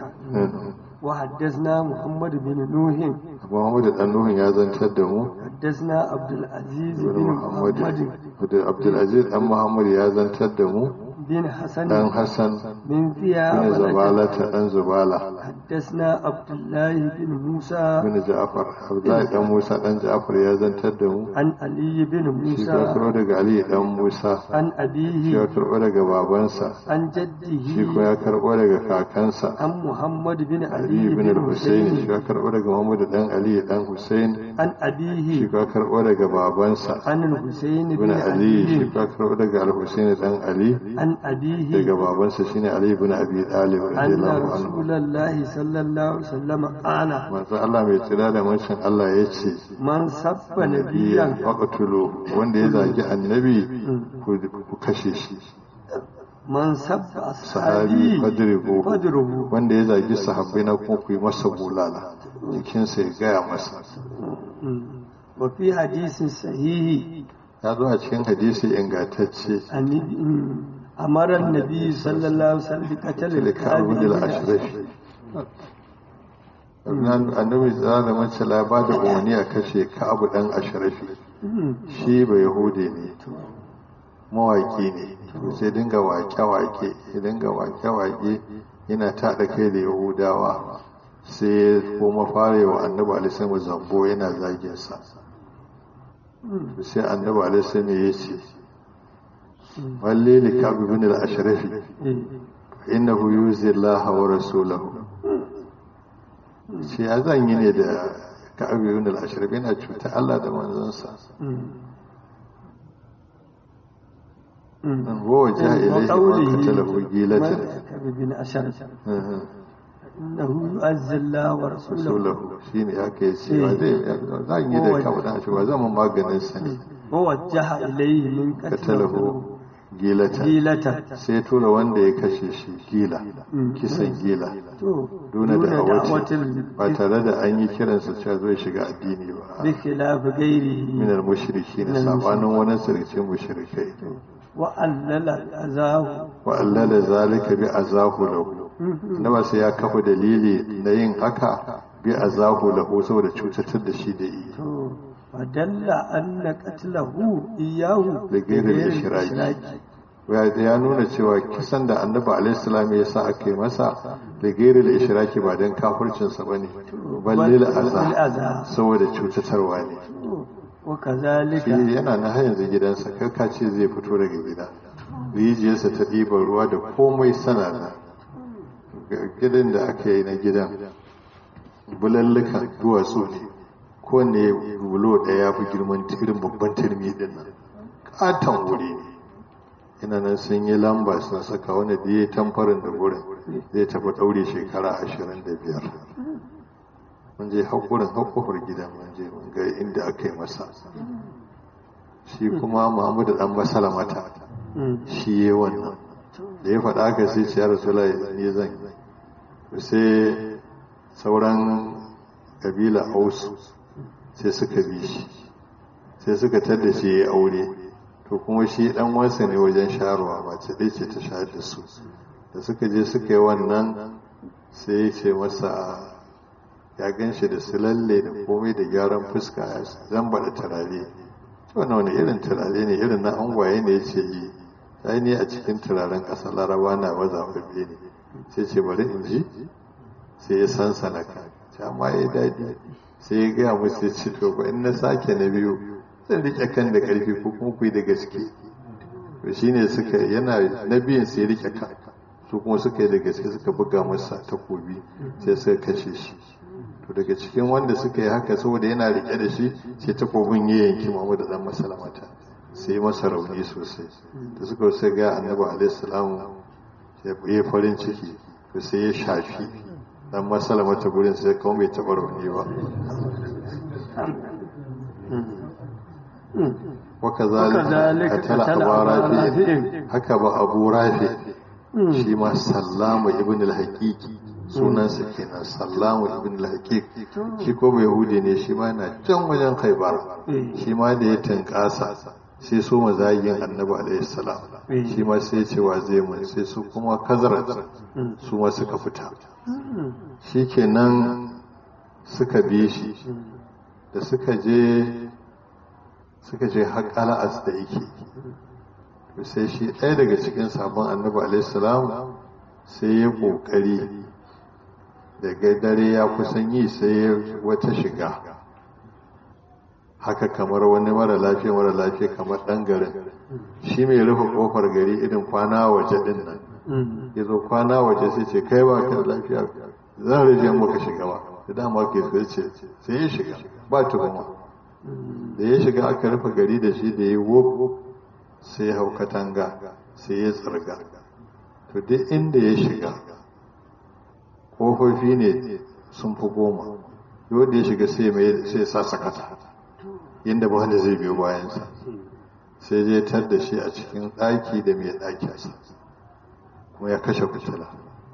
وحدثنا محمد بن نوح أبو محمد الأنوه يا زن تدمو حدثنا عبد العزيز بن بن محمد محمد عبد العزيز أم محمد يا زن تدمو بن حسن دان حسن من بن ثياب زبالة دان زبالة حدثنا عبد الله بن موسى بن جعفر عبد الله دان موسى دان جعفر يا زن تدمو عن علي بن shi ka موسى karo daga Ali dan Musa عن shi ya أبيه karɓo daga babansa عن shi جده kuma ya karɓo daga kakansa عن محمد بن Ali علي ibn بن al-Husayn shi حسين ka karɓo daga Muhammad dan Ali dan Husayn عن shi أبيه ka karɓo daga babansa عن الحسين ibn بن Ali shi علي ka karɓo daga al-Husayn dan Ali عن أبيه daga babansa shine Ali ibn Abi Talib أن radiyallahu anhu رسول الله صلى الله عليه وسلم قال manzo Allah mai tsira da mancin Allah ya ce من سب biyan نبيا faqtulu wanda ya zagi annabi ku ku kashe shi من سب sahabi أصحابي fadribu فاضربوه wanda ya zagi sahabbai na kuma ku yi masa bulala jikinsa ya gaya masa وفي حديث صحيح ya zo a cikin hadisi ingantacce أن أمر النبي صلى الله عليه وسلم بقتل tilka الكاذب abudul ashrafi annabi tsara da mace la ba da umarni a kashe ka abu dan ashrafi shi ba yahudi ne mawaki ne to sai dinga wake-wake ya dinga wake-wake yana taɗa kai da yahudawa sai ya koma fara wa annabi alisaimu zambo yana zaginsa sai annabi alisaimu ya ce walle li kabi bin al-ashrafi innahu yuzi Allah wa rasulahu shi ya zan yi ne da ka'abi bin al-ashrafi yana cuta Allah da manzansa ووجه إليه ما قتله جيلة بن أشرف إنه يؤذي الله ورسوله rasulahu shi ne aka yi cewa zai zan yi da kawo da shi ba zan maganin sa ne ووجه إليه من katalahu قتله gilata gilata sai tura wanda ya kashe shi gila kisan gila to duna da awatin da'awatin ba tare da an yi kiransa cewa zai shiga addini ba bi khilafi ghairihi minar mushriki na Minal sabanin wani sarkin mushrikai wa allala azahu wa allala zalika bi azahu lahu na ba sai ya kafa dalili na yin haka bi azahu lahu saboda cutatar da shi da yi to fadalla anna qatlahu iyahu Da gairin ishiraki. ya ya nuna cewa kisan da annabi alaihi salam ya sa aka yi masa da gairi da ishiraki ba don kafircinsa ba ne balle aza aza saboda cutatarwa ne wa shi kazalika yana na har yanzu gidansa karka ce zai fito daga gida rijiyarsa ta ɗiban ruwa da komai sanada gidan da aka yi na gidan bulallukan duwatsu ne ko ne bulo ɗaya ya fi girman irin babban turmi din nan katon wuri ne ina nan sun yi lamba sun saka wani da ya tamfarin da gurin zai tafi ɗaure shekara ashirin da biyar mun je haƙurin haƙufar gidan mun je mun ga inda aka yi masa shi kuma muhammadu dan masalamata shi yi wannan da ya faɗa haka sai ce ya rasula ne zan yi sai sauran kabila ausu sai suka bi shi sai suka tadda shi ya yi aure to kuma shi dan wansa ne wajen sharuwa mace ɗaya ce ta shayar da su da suka je suka yi wannan sai ya ce masa ya gan shi da su lalle da komai da gyaran fuska ya zamba da turare wannan wani irin turare ne irin na angwaye ne ya ce yi sai ne a cikin turaren ƙasa laraba na mazaɓaɓɓe ne sai ce bari in ji sai ya san sanaka ce amma ya daɗi sai ya gaya musu ya ce to ba in na sake na biyu zan riƙe kan da ƙarfi ko kuma ku yi da gaske to shine suka yana na biyun sai riƙe kan su kuma suka yi da gaske suka buga masa takobi sai suka kashe shi to daga cikin wanda suka yi haka saboda yana rike da shi sai takobin ya yanki mamu da dan masalamata sai masa rauni sosai da suka sai ga annabi alaihi salam ya farin ciki to sai ya shafi dan masalamata gurin sai kuma bai taba rauni ba وكذلك قتل أبو رافع haka ba abu rafi shi ma sallamu ibn al-haqiqi sunansa kenan sallamu ibn al-haqiq shi ko mai yahudi ne shi ma na can wajen khaibar shi ma da ya tankasa sai so mazagin annabi alaihi salam shi ma sai ce wa zai mun sai su kuma kazarat su ma suka fita shikenan suka bi shi da suka je suka je har qala'as da yake sai shi ɗaya daga cikin sabon annabi alaihi salam sai ya kokari daga dare ya kusan yi sai wata shiga haka kamar wani mara lafiya mara lafiya kamar ɗan garin shi mai rufe ƙofar gari irin kwana waje ɗin nan ya zo kwana waje sai ce kai ba ka da lafiya zan rage maka shiga ba da dama ke so ce sai ya shiga ba tuhuma da ya shiga aka rufe gari da shi da ya wop sai ya hau katanga sai ya tsarga to duk inda ya shiga ƙofofi ne sun fi goma wanda ya shiga sai mai sai sa sakata yadda ba wanda zai biyo bayansa sai je tar da shi a cikin ɗaki da mai ɗakinsa kuma ya kashe fitila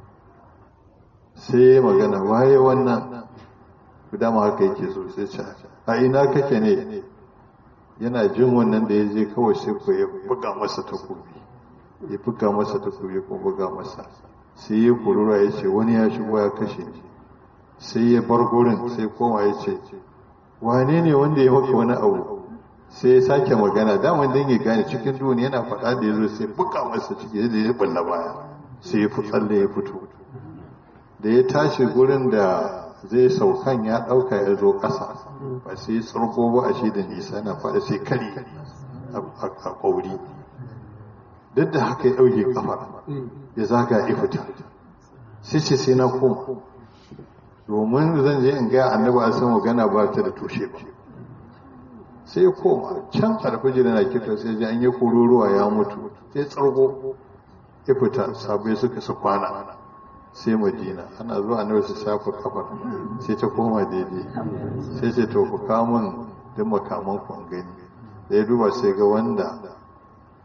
sai ya magana waye wannan dama haka yake so sai ce a ina kake ne yana jin wannan da ya je kawai sai ko ya buga masa takobi ya buga masa takobi ko buga masa sai ya kurura ya ce wani ya shigo ya kashe ni sai ya bar gurin sai koma ya ce wane ne wanda ya maka wani abu sai ya sake magana daman dan ya gane cikin duniya yana faɗa da ya zo sai buga masa ciki da ya balla baya sai ya fi tsalle ya fito da ya tashi gurin da zai saukan ya ɗauka ya zo ƙasa ba sai ya tsarko ba a shi da nisa yana faɗa sai kari a ƙauri duk da haka ya ɗauke ƙafa ya zaga ya fita sai ce sai na koma domin zan je in gaya annabi a san magana ba ta da tushe ba sai ya koma can alfajir na kita sai ji an yi kururuwa ya mutu sai tsarko ya fita sabai suka su kwana sai madina ana zuwa annabi su shafa kafar sai ta koma daidai sai ce to ku kamun duk makaman ku an gani da ya duba sai ga wanda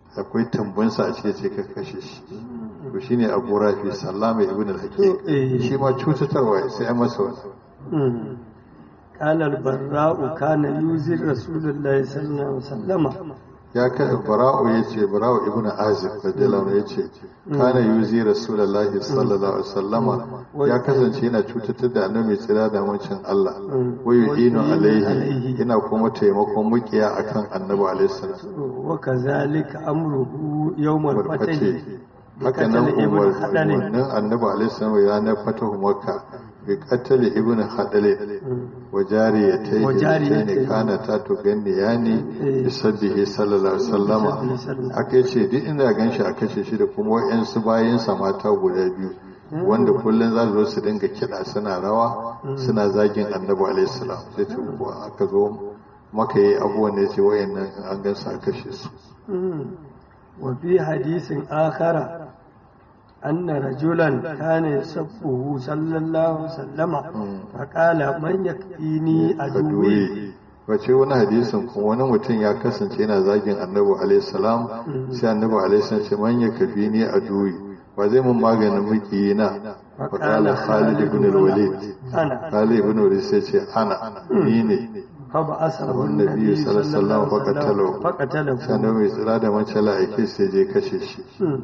akwai tambunsa a cikin ce ka kashe shi to shine abu rafi sallama ibn al-hakim shi ma cutatarwa sai ya masa wani قال البراء كان يوزي رسول الله صلى الله عليه وسلم ya kai bara'u ya ce bara'u ibn azib radiyallahu anhu ya ce kana yuzi rasulullahi sallallahu alaihi wasallama ya kasance yana cutatar da annabi tsira da mancin Allah wa yu'inu alaihi yana kuma taimakon mukiya akan annabi alaihi salam wa kazalika amruhu yawmal fatih haka nan umarnin annabi alaihi salam ya na fatahu makka bi qatl ibn hadale wa jariyatayhi ne kana ta to ganni yani bi sabbihi sallallahu alaihi wasallama aka yace duk inda ganshi a kashe shi da kuma wayansu bayan sa mata guda biyu wanda kullun za su zo su dinga kiɗa suna rawa suna zagin annabi alaihi salam sai ce ko aka zo maka yi abubuwan da yace wayannan an gansu a kashe su wa fi hadisin akhara أن رجلا كان يسبه صلى الله عليه وسلم فقال من يكفيني عدوي wace wani hadisin kuma wani mutum ya kasance yana zagin annabi alaihi salam sai annabi alaihi salam ce man ya kafi ni a duwi ba zai mun maganin miki na fa qala khalid ibn al-walid khalid ibn al-walid sai ce ana ni ne fa ba asahu annabi sallallahu alaihi wasallam fa qatalahu sai annabi tsira da mace la'ike sai je kashe shi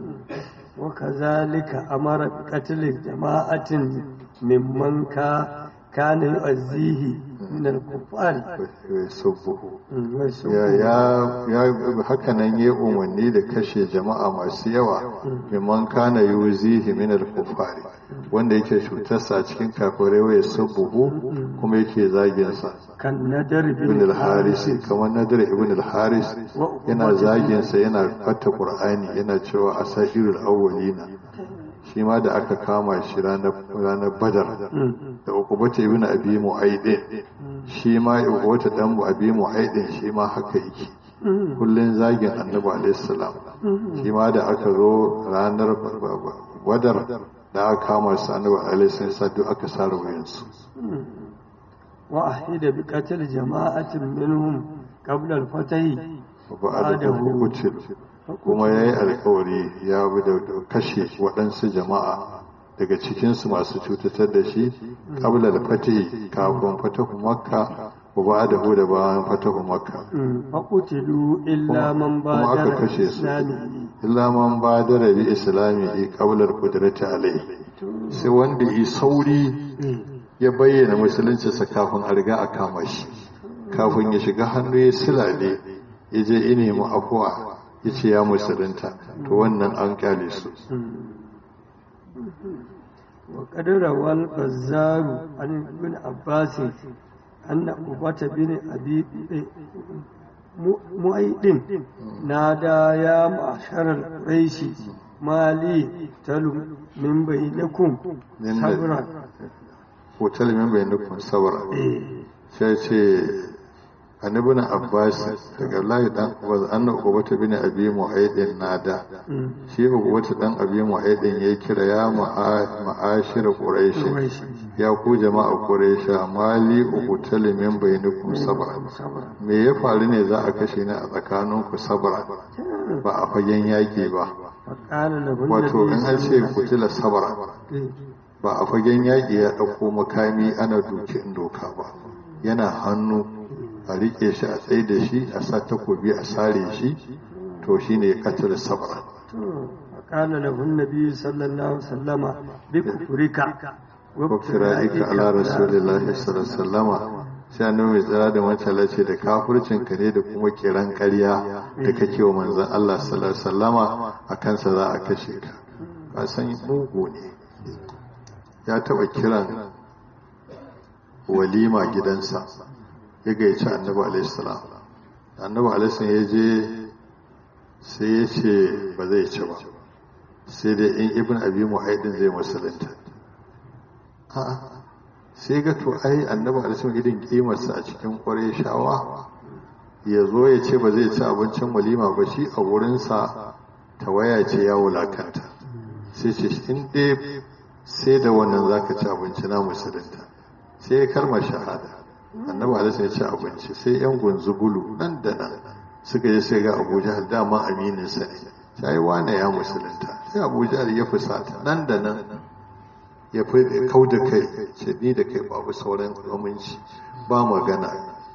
وكذلك أمر بقتل جماعة ممن كان يؤذيه من الكفار يسبه يا يا haka nan ya umarni da kashe jama'a masu yawa mimman kana yuzihi min al-kufari wanda yake cutarsa a cikin kafirai wa yasubbuhu kuma yake zagin sa kan nadar ibn al-haris kamar nadar ibn al-haris yana zagin sa yana fata qur'ani yana cewa asairul awwalina shi ma da aka kama shi ranar badar da ukubata ibn abi mu'aidin shi ma ukubata dan abi mu'aidin shi ma haka yake kullun zagin annabi alaihi salam shi ma da aka zo ranar badar da aka kama su annabi alaihi salam sai duk aka sare wuyansu wa ahida bi qatl jama'atin minhum qabla al-fatih wa ba'dahu qutil kuma ya yi alkawari ya bi da kashe waɗansu jama'a daga cikinsu masu cutatar da shi ƙabla da fatihi kafin fatahu makka wa ba da hu da bayan fatahu makka faƙutilu illa man ba kuma aka kashe su illa man ba da rabi islami ƙablar kudurati alai sai wanda yi sauri ya bayyana musuluncinsa kafin a riga a kama shi kafin ya shiga hannu ya silale ya je ine mu afuwa ya ce ya musulunta to wannan an kyale su wa kadara wal bazzaru an ibn abbas anna ubata bin abi mu'aidin nada ya ma'shar al-quraishi mali talu min bainakum sabra hotel min bainakum sabra sai ce annabin abbas daga layi dan abbas anna ubata bin abi mu'aidin nada shi ubata dan abi mu'aidin ya kira ya ma'ashir quraish ya ku jama'a quraish mali uqtal min bainakum sabra me ya faru ne za a kashe ni a tsakanin ku sabra ba a fagen yaki ba wato in an ce kutila sabra ba a fagen yaki ya dauko makami ana duki in doka ba yana hannu a rike shi a tsaye da shi a sa takobi a sare shi to shi ne katar sabra قال له النبي صلى الله عليه وسلم بكفرك وابترائك على رسول الله صلى الله عليه وسلم sai annabi mai tsara da matsala ce da kafircin ka ne da kuma kiran ƙarya da kake wa manzon Allah sallallahu alaihi wasallama a kansa za a kashe ka ka san mugu ne ya taba kiran walima gidansa ya gaici annabi alaihissalam annabi alaihissalam ya je sai ya ce ba zai ci ba sai dai in ibn abi muhaidin zai musulunta a'a sai ga to ai annabi alaihissalam irin kimarsa a cikin kwarai shawa ya zo ya ce ba zai ci abincin walima ba shi a wurinsa tawaya ce ya wulakanta sai ce in dai sai da wannan zaka ci abinci na musulunta sai ya kalmar shahada annabi alaihi ya ci abinci sai yan gunzugulu nan da nan suka je sai ga abu jahal dama amininsa ne sai wane ya musulunta sai abu jahal ya fusata nan da nan ya fi kau da kai ce ni da kai babu sauran aminci ba magana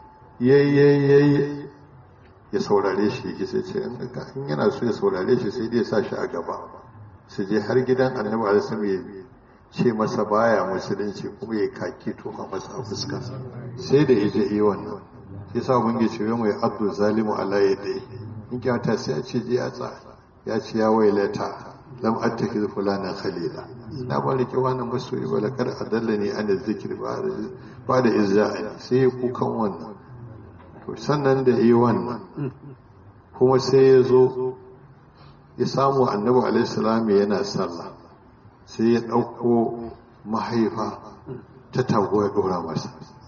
yayi ya saurare shi ya sai ce in yana so ya saurare shi sai dai sa shi a gaba su je har gidan annabi alisun ya ce masa baya musulunci kuma ya kaki tofa masa a fuska sai da ya je yi wannan shi sa mun ce mai abdu zalimu ala yadda in kyauta sai ya ce je ya tsa ya ce ya wailata lam attakid fulana khalila na ba rike wannan masoyi ba lakar adallani an zikir ba da izza'ani sai ya kukan wannan to sannan da yi wannan kuma sai ya zo ya samu annabi alaihissalam yana sallah sai ya ɗauko mahaifa ta tago ya ɗora masa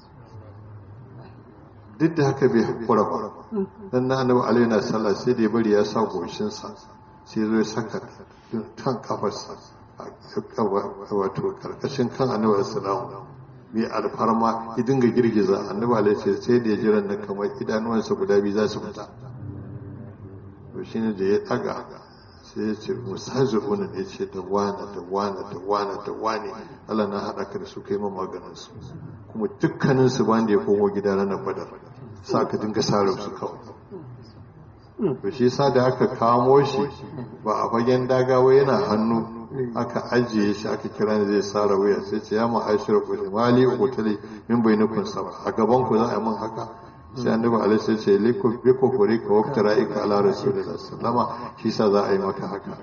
duk da haka bai haƙura ba dan na annabi alaihi na sallah sai da ya bari ya sa goshinsa sai zo ya saka kan kafarsa wato karkashin kan annabi alaihissalam mai alfarma ya dinga girgiza annabi alaihi sai da ya jira na kamar idanuwansa guda biyu za su fita to shine da ya daga sai ya ce musazi'una ne ce da wane da wane da wane da wane Allah na haɗa ka da su kai maganin su kuma dukkanin su ban da ya komo gida ranar badar sa ka dinga sare su kawai to shi sa da aka kamo shi ba a fagen dagawa yana hannu aka ajiye shi aka kira zai sara wuya sai ce ya ma'ashir ku mali ukutali min bainakum saba a gaban ku za a yi min haka sai annabi alaihi sai ce liku biko kuri ka wakta ra'ika ala rasulillah sallama shi sa za a yi maka haka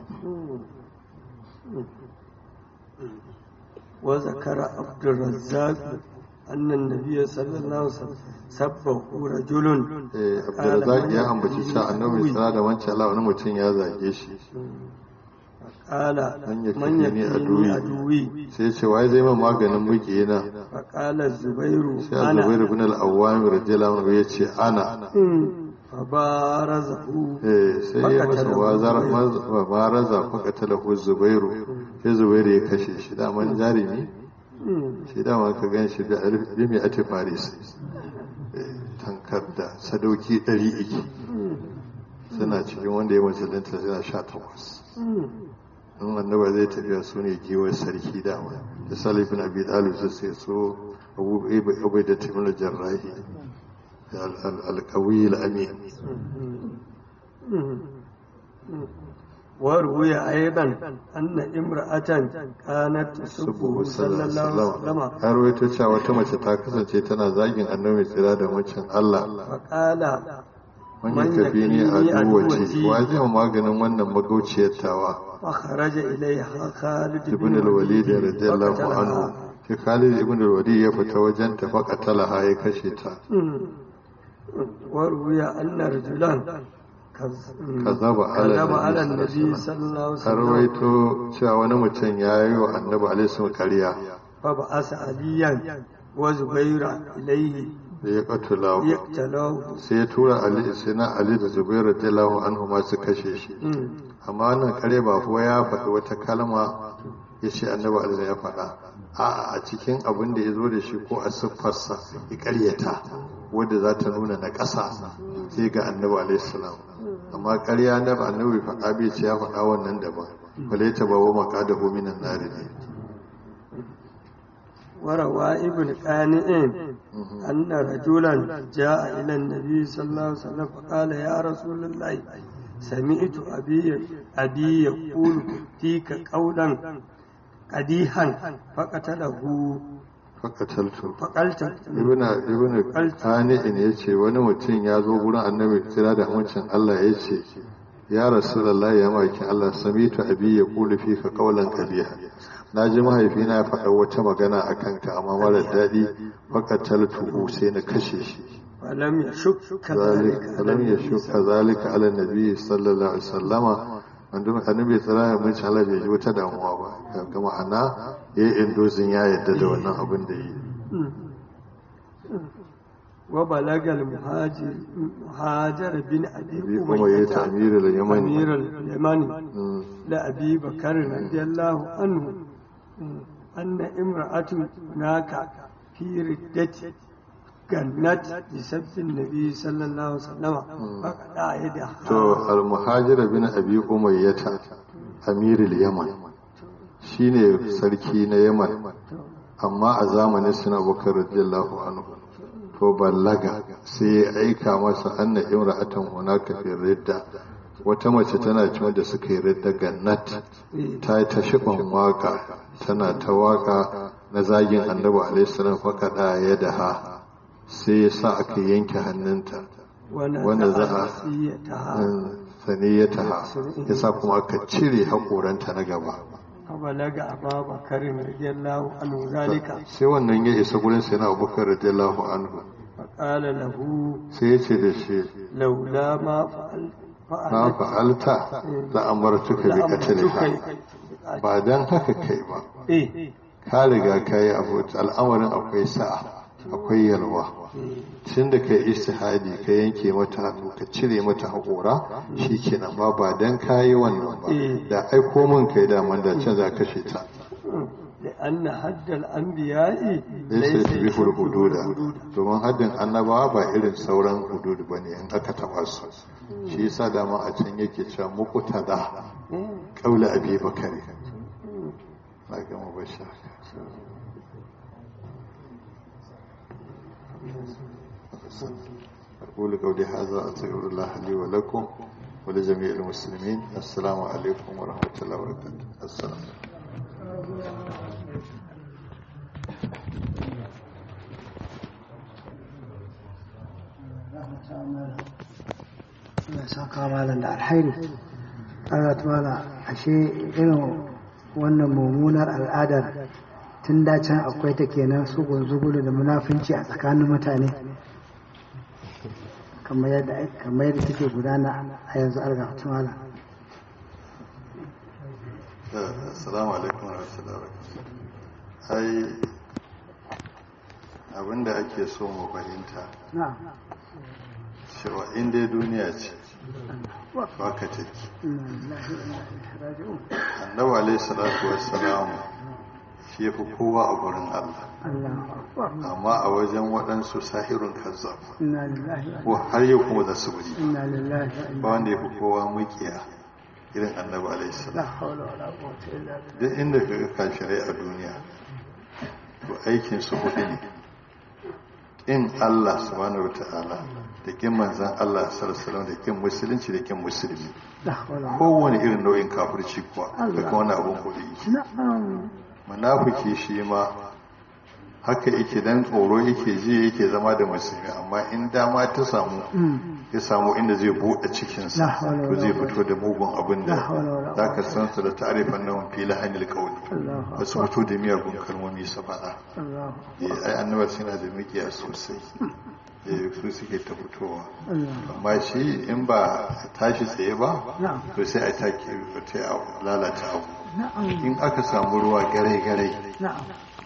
wa zakara abdurrazzaq anna an-nabiy sallallahu alaihi wasallam sabbahu rajulun eh abdurrazzaq ya ambaci cewa annabi sallallahu da wancan Allah wani mutum ya zage shi qala man ya man ni yakfini aduwi aduwi sai ce wai zai ma maganin mukiyina fa qala zubairu sai az-zubair ibn al-awwam radiyallahu anhu ya ce ana fa barazahu eh sai ya masa wazar baraza faka talahu zubairu sai zubairu ya kashe shi daman jarimi shi dama ka gan shi da alif bi mai ati faris Eh, tankar da sadauki ɗari iki suna cikin wanda ya musulunta suna sha takwas in annaba zai tafiya su ne giwar sarki dama da salif bin abi dalib su sai so abu abu da timin jarrahi da al-qawi al-amin وروي أيضا أن امرأة كانت تسبه صلى الله عليه وسلم har waito cewa wata mace ta kasance tana zagin annabi tsira da macin Allah فقال man yi kafi ni a duwace wa zai ma maganin wannan magauciyar tawa فخرج إليها خالد ibn al-walid radiyallahu anhu sai Khalid ibn al-walid ya fita wajen ta faqatalaha ya kashe ta وروي أن رجلا كذب على كذب على النبي النبي صلى الله عليه har وسلم waito cewa wani mutum ya yi wa annabi alaihi salam ƙarya فبعث عليا وزبير إليه da ya katula يقتلوه sai ya tura ali sai na ali da zubair radiyallahu anhu ma su kashe shi amma wannan kare ba kuwa ya faɗi wata kalma ya ce annabi alaihi ya faɗa a a cikin abin da ya zo da shi ko a siffarsa ya ƙaryata wadda za ta nuna na ƙasa sai ga annabi alaihi salam amma ƙarya na annabi faɗa bai ce ya faɗa wannan daban bale ta bawo maka da hominan nari ne وروى ابن قانئ أن رجلا جاء إلى النبي صلى الله عليه وسلم فقال يا رسول الله سمعت أبي أبي يقول فيك قولا قديحا فقتله fakataltu فقلت ibn ibn qani'in yace wani mutum ya zo gurin annabi kira da amincin Allah yace ya rasulullahi ya maki Allah samitu abi ya kulu fika qawlan qabiha naji mahaifina ya faɗa wata magana akan ka amma mara daɗi fakataltu sai na kashe shi فلم يشك ذلك ذلك فلم يشك ذلك على النبي صلى الله عليه وسلم wanda annabi tsara mun ci Allah bai ji wata damuwa ba ga ma'ana yayin indozin ya yadda da wannan abin da yi وبلغ المهاجر مهاجر بن أبي bi kuma yayi أمية ta'mir al-yamani أمير اليمن Mm. لأبي بكر رضي الله عنه أن امرأة هناك في ردة gannat bi sabbin nabi sallallahu alaihi wasallam faqada yada to al-muhajir bin abi umayyata amirul yaman shine sarki na yaman amma a zamanin suna bakar radiyallahu anhu to ballaga sai ya aika masa anna imra'atan hunaka fi ridda wata mace tana cewa da suka yi ridda gannat ta yi ta shiban waka tana ta waka na zagin annabi alaihi salam faqada yadaha sai ya sa aka yanke hannunta wanda za a saniyataha ya sa kuma aka cire haƙoranta na gaba balaga aba bakarin radiyallahu anhu zalika sai wannan ya isa gurin sai na abubakar radiyallahu anhu faqala lahu sai ya ce da shi laula ma na fa'alta la amartuka bi qatliha ba dan haka kai ba eh ka riga ka yi abu al'amarin akwai sa'a akwai yalwa tun da ka yi istihadi ka yanke mata hannu ka cire mata haƙora shi kenan ba ba don ka yi wannan ba da aiko min kai daman da can za kashe ta لأن حد الأنبياء ليس يشبه الحدود domin haddin annabawa ba irin sauran hudud ba ne in aka taba su shi yasa dama a can yake cewa muqtada qaula abi bakari na gama bashi أقول قولي هذا أستغفر الله لي ولكم ولجميع المسلمين السلام عليكم ورحمة الله وبركاته السلام Allah saka malam da alhairi Allah tumala ashe irin wannan mummunar al'adar tun da can akwai ta kenan su gunzugulu da munafunci a tsakanin mutane kamar yadda kamar yadda take gudana a yanzu arga tumala assalamu alaikum wa rahmatullahi wa ai abinda ake so mu fahimta na'am cewa in dai duniya ce ba ka take inna lillahi wa inna ilaihi raji'un annabi alaihi salatu wassalam shi yafi kowa a gurin Allah Allahu akbar amma a wajen waɗansu sahirun kazzab inna lillahi wa ko har yau kuma za su buri inna lillahi wa ba inna wanda yafi kowa mukiya irin annabi alaihi la salam hawla wala quwwata illa billah duk inda ka ga kafirai a duniya to aikin su hudu ne in Allah subhanahu wataala da kin manzan Allah sallallahu alaihi wasallam da kin musulunci da kin musulmi la hawla kowane irin nau'in kafirci kuwa da kuma wani abun hudu yake na'am munafiki shi ma haka yake dan tsoro yake ji yake zama da musulmi amma in dama ta samu ya samu inda zai buɗe cikinsa La hawla to wala zai fito da mugun abin La da hawla wala za ka san su da ta'arifan nan fi lahanil qawli Allahu ba su fito da miyagun kalmomi su faɗa Allahu eh ai annabawa suna da mikiya sosai eh su suke ta fitowa Allahu amma shi in ba a tashi tsaye ba na'am to sai a take sai a lalata abu na'am in aka samu ruwa gare-gare na'am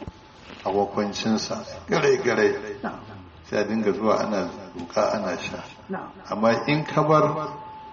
a wakwancinsa gare-gare na'am sai a dinga zuwa ana duka ana sha na'am amma in ka bar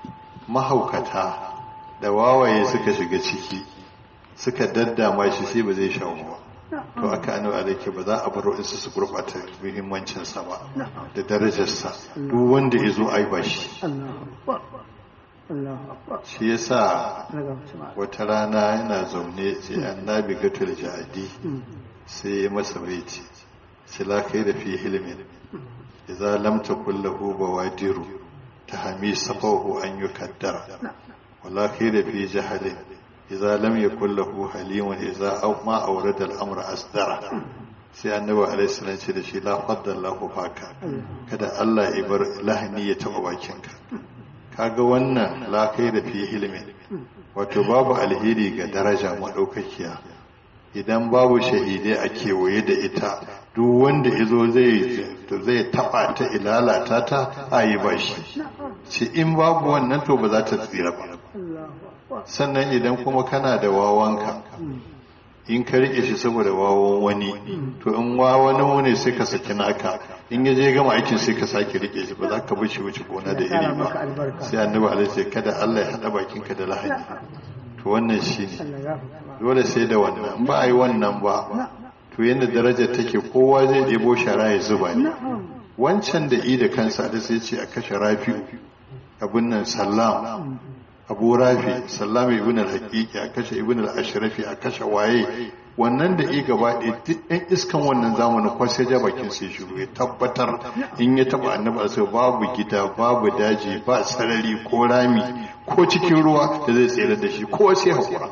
mahaukata da wawaye suka shiga ciki suka daddama shi sai ba zai sha ba to aka annabi alaike ba za a bar wasu su gurbata muhimmancinsa ba da darajarsa duk wanda ya zo ai ba shi Allahu akbar Allahu akbar shi yasa daga mutum wata rana yana zaune sai annabi gatul jadi sai ya masa baiti sai la kai da fi hilmin idza lam takul lahu bawadiru tahmi safahu an yukaddara wala kai da fi jahalin idza lam yakul lahu halimun idza aw ma awrada al-amra asdara sai annabi alaihi salam ce da shi la faddallahu faka kada Allah ya bar lahani ya taba bakinka kaga wannan la kai da fi hilmin wato babu alheri ga daraja maɗaukakiya idan babu shahidai a kewaye da ita duk wanda izo zai zai taɓa ta ilalata ta a yi ba shi ce in babu wannan to ba za ta tsira ba sannan idan kuma kana da wawanka in ka rike shi saboda wawan wani to in wawan wani sai ka saki naka in ya je gama aikin sai ka sake rike shi ba za ka bashi wuce gona da iri ba sai annabi alaihi sai kada Allah ya hada bakinka da lahani to wannan shine dole sai da wannan in ba a yi wannan ba to yadda darajar take kowa zai ɗebo shara ya zuba ne wancan da i da kansa da sai ce a kashe rafi'u abin nan sallam abu rafi sallam ibn al-haqiqi a kashe ibn al-ashrafi a kashe waye wannan da i gaba ɗaya duk ɗan iskan wannan zamanin ko sai ja bakin sai shiru ya tabbatar in ya taba annabi sai babu gida babu daji ba sarari ko rami ko cikin ruwa da zai tsere da shi ko sai hakura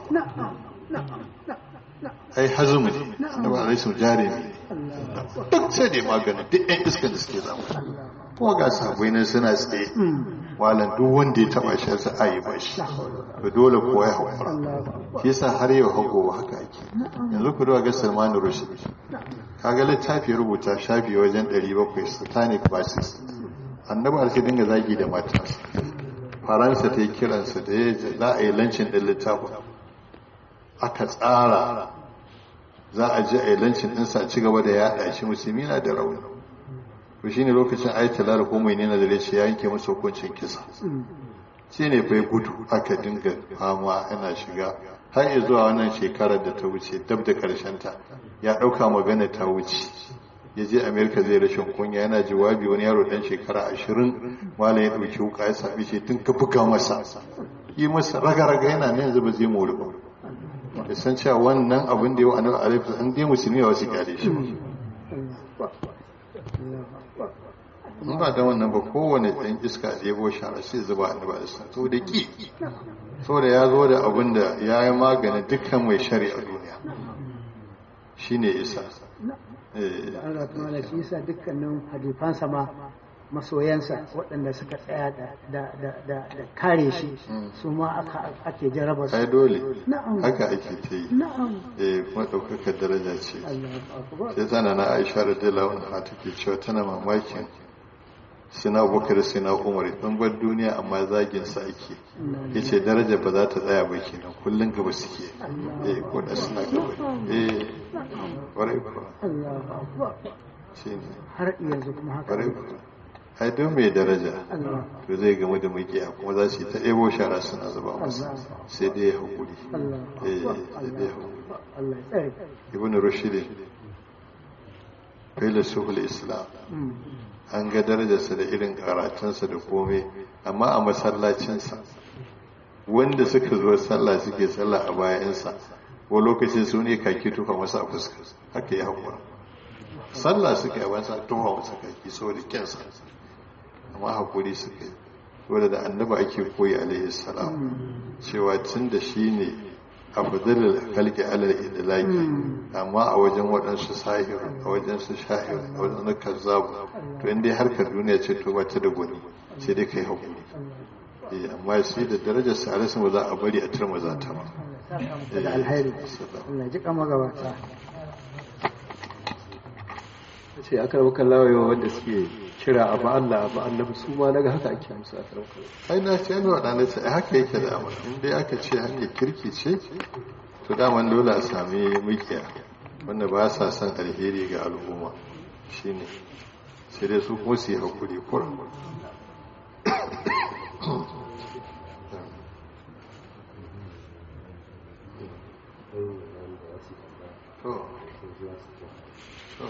ai hazumi annabi alaihi jari ne duk sai dai magana duk ɗan iskan da suke zama kuma ga sabai nan suna tsaye walan duk wanda ya taba shi sa ayi ba shi to dole kowa ya hakura shi yasa har yau hago haka ake yanzu ku ga Salman Rushdie kaga littafi rubuta shafi wajen 700 satanic verses annabi alke dinga zagi da matansa faransa ta yi kiransa da ya za a yi lancin ɗin littafin aka tsara za a ji a yi lancin ɗinsa a ci gaba da yaɗa shi musulmi na da rauni to shi ne lokacin ayatollah ko mai nena da ya yanke masa hukuncin kisa shi ne bai gudu aka dinga fama ana shiga har yi zuwa wannan shekarar da ta wuce dab da ta ya ɗauka magana ta wuce ya je amerika zai rashin kunya yana jawabi wani yaro ɗan shekara ashirin malam ya ɗauki wuka ya sami shi tun ka buga masa yi masa raga-raga yana ne yanzu ba zai mori ba da san cewa wannan abin da yau a nan alaifu an dai musulmi wasu kyale shi in ba da wannan ba kowane ɗan iska da yabo shara sai zuba a ba da sa to da ki so da ya zo da abin da ya yi maganin dukkan mai shari a duniya shi ne isa da Allah kuma da shi yasa dukkanin hadifansa ma masoyansa waɗanda suka tsaya da kare shi su ma ake jaraba su ai dole haka ake ta yi eh kuma ɗaukakar daraja ce sai tana na aisha da dala wani take cewa tana mamakin sina abubakar sina umar ɗan bar duniya amma zagin sa ake ya ce daraja ba za ta tsaya ba kenan kullum gaba suke eh ko da suna gaba eh kwarai kuwa shi ne har yanzu kuma haka kwarai kuwa ai don mai daraja to zai gamu da makiya kuma za su yi ta ɗebo shara suna zuba masa sai dai ya haƙuri eh sai dai ya haƙuri ibn rushd filasuhul islam an ga darajarsa da irin karatunsa da komai amma a masallacinsa wanda suka zo sallah suke sallah a bayansa ko lokacin su ne kaki tufa masa a fuska haka ya haƙura sallah suka yi wasa tufa masa kaki saboda kyansa amma haƙuri suka yi wadda da annaba ake koyi alaihi salam cewa tun da shi ne afdalul khalqi alal idlaqi amma a wajen waɗansu sahir a wajen su shahir a wajen su kazzabu to in dai harkar duniya ce to ba ta da gwani sai dai kai hakuri eh amma sai da darajar sa alasan ba za a bari a turma za ta ba da alheri Allah ji kama gabata sai aka rabu kallawa wanda suke kira abu Allah abu annabi su ma daga haka ake musu a karam ai na ce ga waɗanda ce haka yake da amma in dai aka ce hanyar kirki ce to daman dole a sami mukiya wanda ba sa son alheri ga al'umma shine sai dai su kuma su yi hakuri kuran to to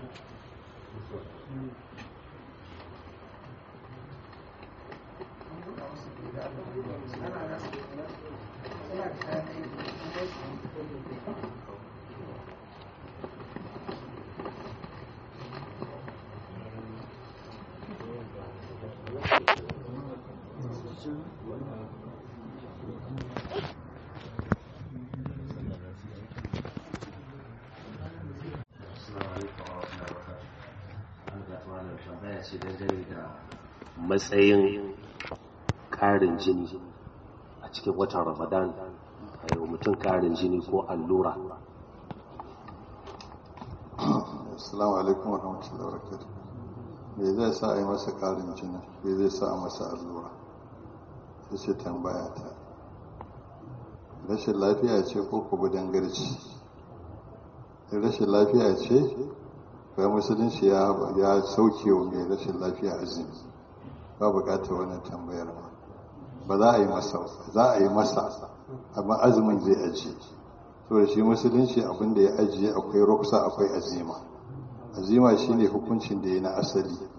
ce dangane da matsayin ƙarin jini a cikin watan ramadan a yau mutum ƙarin jini ko allura assalamu alaikum wa rahmatullahi wa barakatuh me zai sa a yi masa ƙarin jini me zai sa a masa allura sai ce tambaya ta rashin lafiya ce ko kuma dangarci rashin lafiya ce ga musulunci ya sauke wa mai rashin lafiya azumi ba bukatar wannan tambayar ma ba za a yi masa za a yi masa amma azumin zai ajiye so da shi musulunci abin da ya ajiye akwai ruksa akwai azima azima shine hukuncin da ya na asali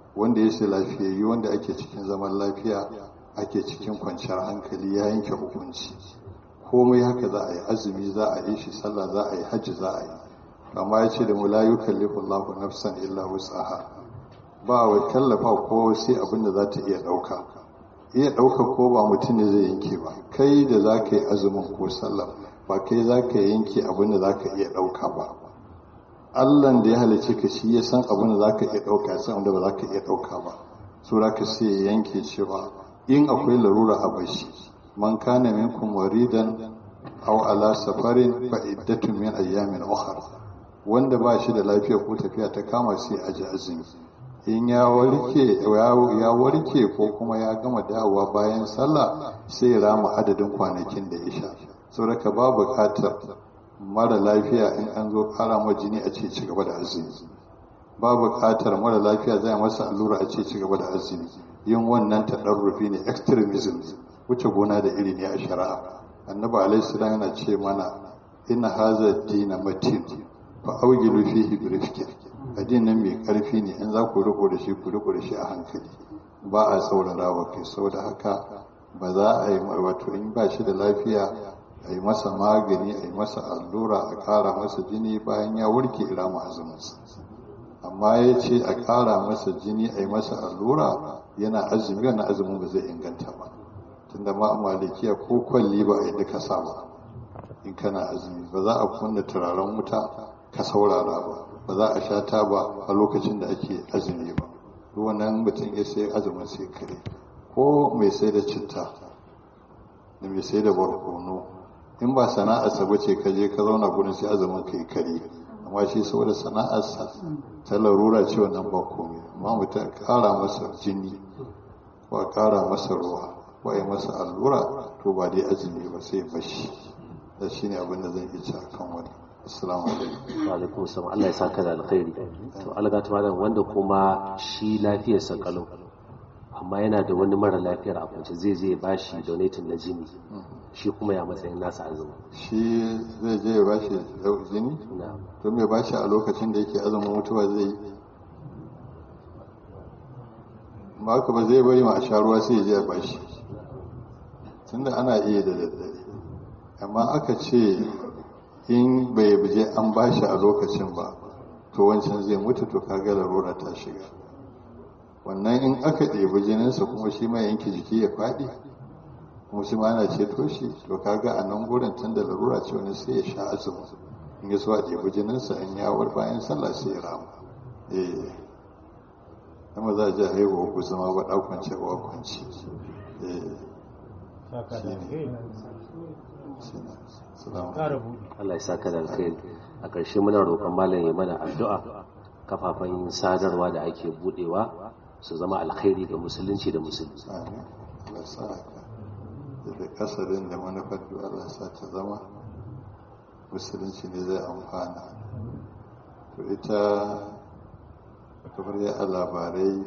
wanda ya ce lafiyayyu wanda ake cikin zaman lafiya ake cikin kwanciyar hankali ya yanke hukunci komai haka za a yi azumi za a yi shi sallah za a yi hajji za a yi amma ya ce da mu la yukallifu Allahu nafsan illa wus'aha ba wa kallafa ko sai abin da za ta iya ɗauka iya ɗauka ko ba mutum ne zai yanke ba kai da za ka yi azumin ko sallah ba kai za ka yanke abin da za ka iya ɗauka ba allan da ya halice ka shi ya san abin da za ka iya ɗauka ya san wanda ba za ka iya ɗauka ba so za ka sai ya yanke cewa in akwai larura a bashi man kana minkum waridan aw ala safarin fa iddatun min ayyamin ukhra wanda ba shi da lafiya ko tafiya ta kama sai aji azumi in ya warke ya warke ko kuma ya gama dawowa bayan sallah sai ya rama adadin kwanakin da ya sha saboda ba buƙatar mara lafiya in an zo ƙara ma jini a ce ci gaba da azumi ba buƙatar mara lafiya zai masa allura a ce ci gaba da azumi yin wannan taɗarrufi ne extremism wuce gona da iri ne a shari'a annabi alaihi salam yana ce mana inna hadha dina matin fa awjilu fihi bi rifqin addinin mai karfi ne in za ku riko da shi ku riko da shi a hankali ba a saurara wa kai saboda haka ba za a yi wato in ba shi da lafiya a yi masa magani a yi masa allura a kara masa jini bayan ya warke ira azuminsa amma ya ce a kara masa jini a yi masa allura yana azumi wannan azumin ba zai inganta ba tunda ma malikiya ko kwalli ba a yi duka sa ba in kana azumi ba za a kunna turaren wuta ka saurara ba ba za a sha taba a lokacin da ake azumi ba wannan mutum ya sai azumin sai kare ko mai sai da citta da mai sai da barkono in ba sana'arsa ba ce ka je ka zauna gurin sai azumin kai kare amma shi saboda sana'arsa ta larura ce wannan ba komai amma mutum kara masa jini ko a kara masa ruwa ko a yi masa allura to ba dai azumi ba sai bashi da shi ne abin da zan iya ci akan wani assalamu alaikum wa alaikum assalam Allah ya saka da alkhairi to alga ta malam wanda kuma shi lafiyar sa kalau amma yana da wani mara lafiyar a kwance zai je ba shi donating na jini shi kuma ya matsayin nasa azumi shi zai je ya bashi jini na to mai bashi a lokacin da yake azumin mutuwa zai yi ba haka ba zai bari ma a sha ruwa sai ya je ya bashi tunda ana iya da daddare amma aka ce in bai buje an bashi a lokacin ba to wancan zai mutu to kaga larura ta shiga wannan in aka ɗebi jininsa kuma shi ma yanke jiki ya faɗi kuma shi ma ana ceto shi to kaga a nan gurin tun da larura ce wani sai ya sha azumi in ya so a ɗebi jininsa in ya war bayan sallah sai ya rama eh kuma za a je haihuwa ku zama ba ɗaukance ba kwanci eh salamu Allah ya saka da alkhairi a ƙarshe muna roƙon malam ya mana addu'a kafafen sadarwa da ake budewa su zama alkhairi ga musulunci da musulmi amin Allah sa haka da kasarin da manufar da Allah sa ta zama musulunci ne zai amfana to ita kamar ya a labarai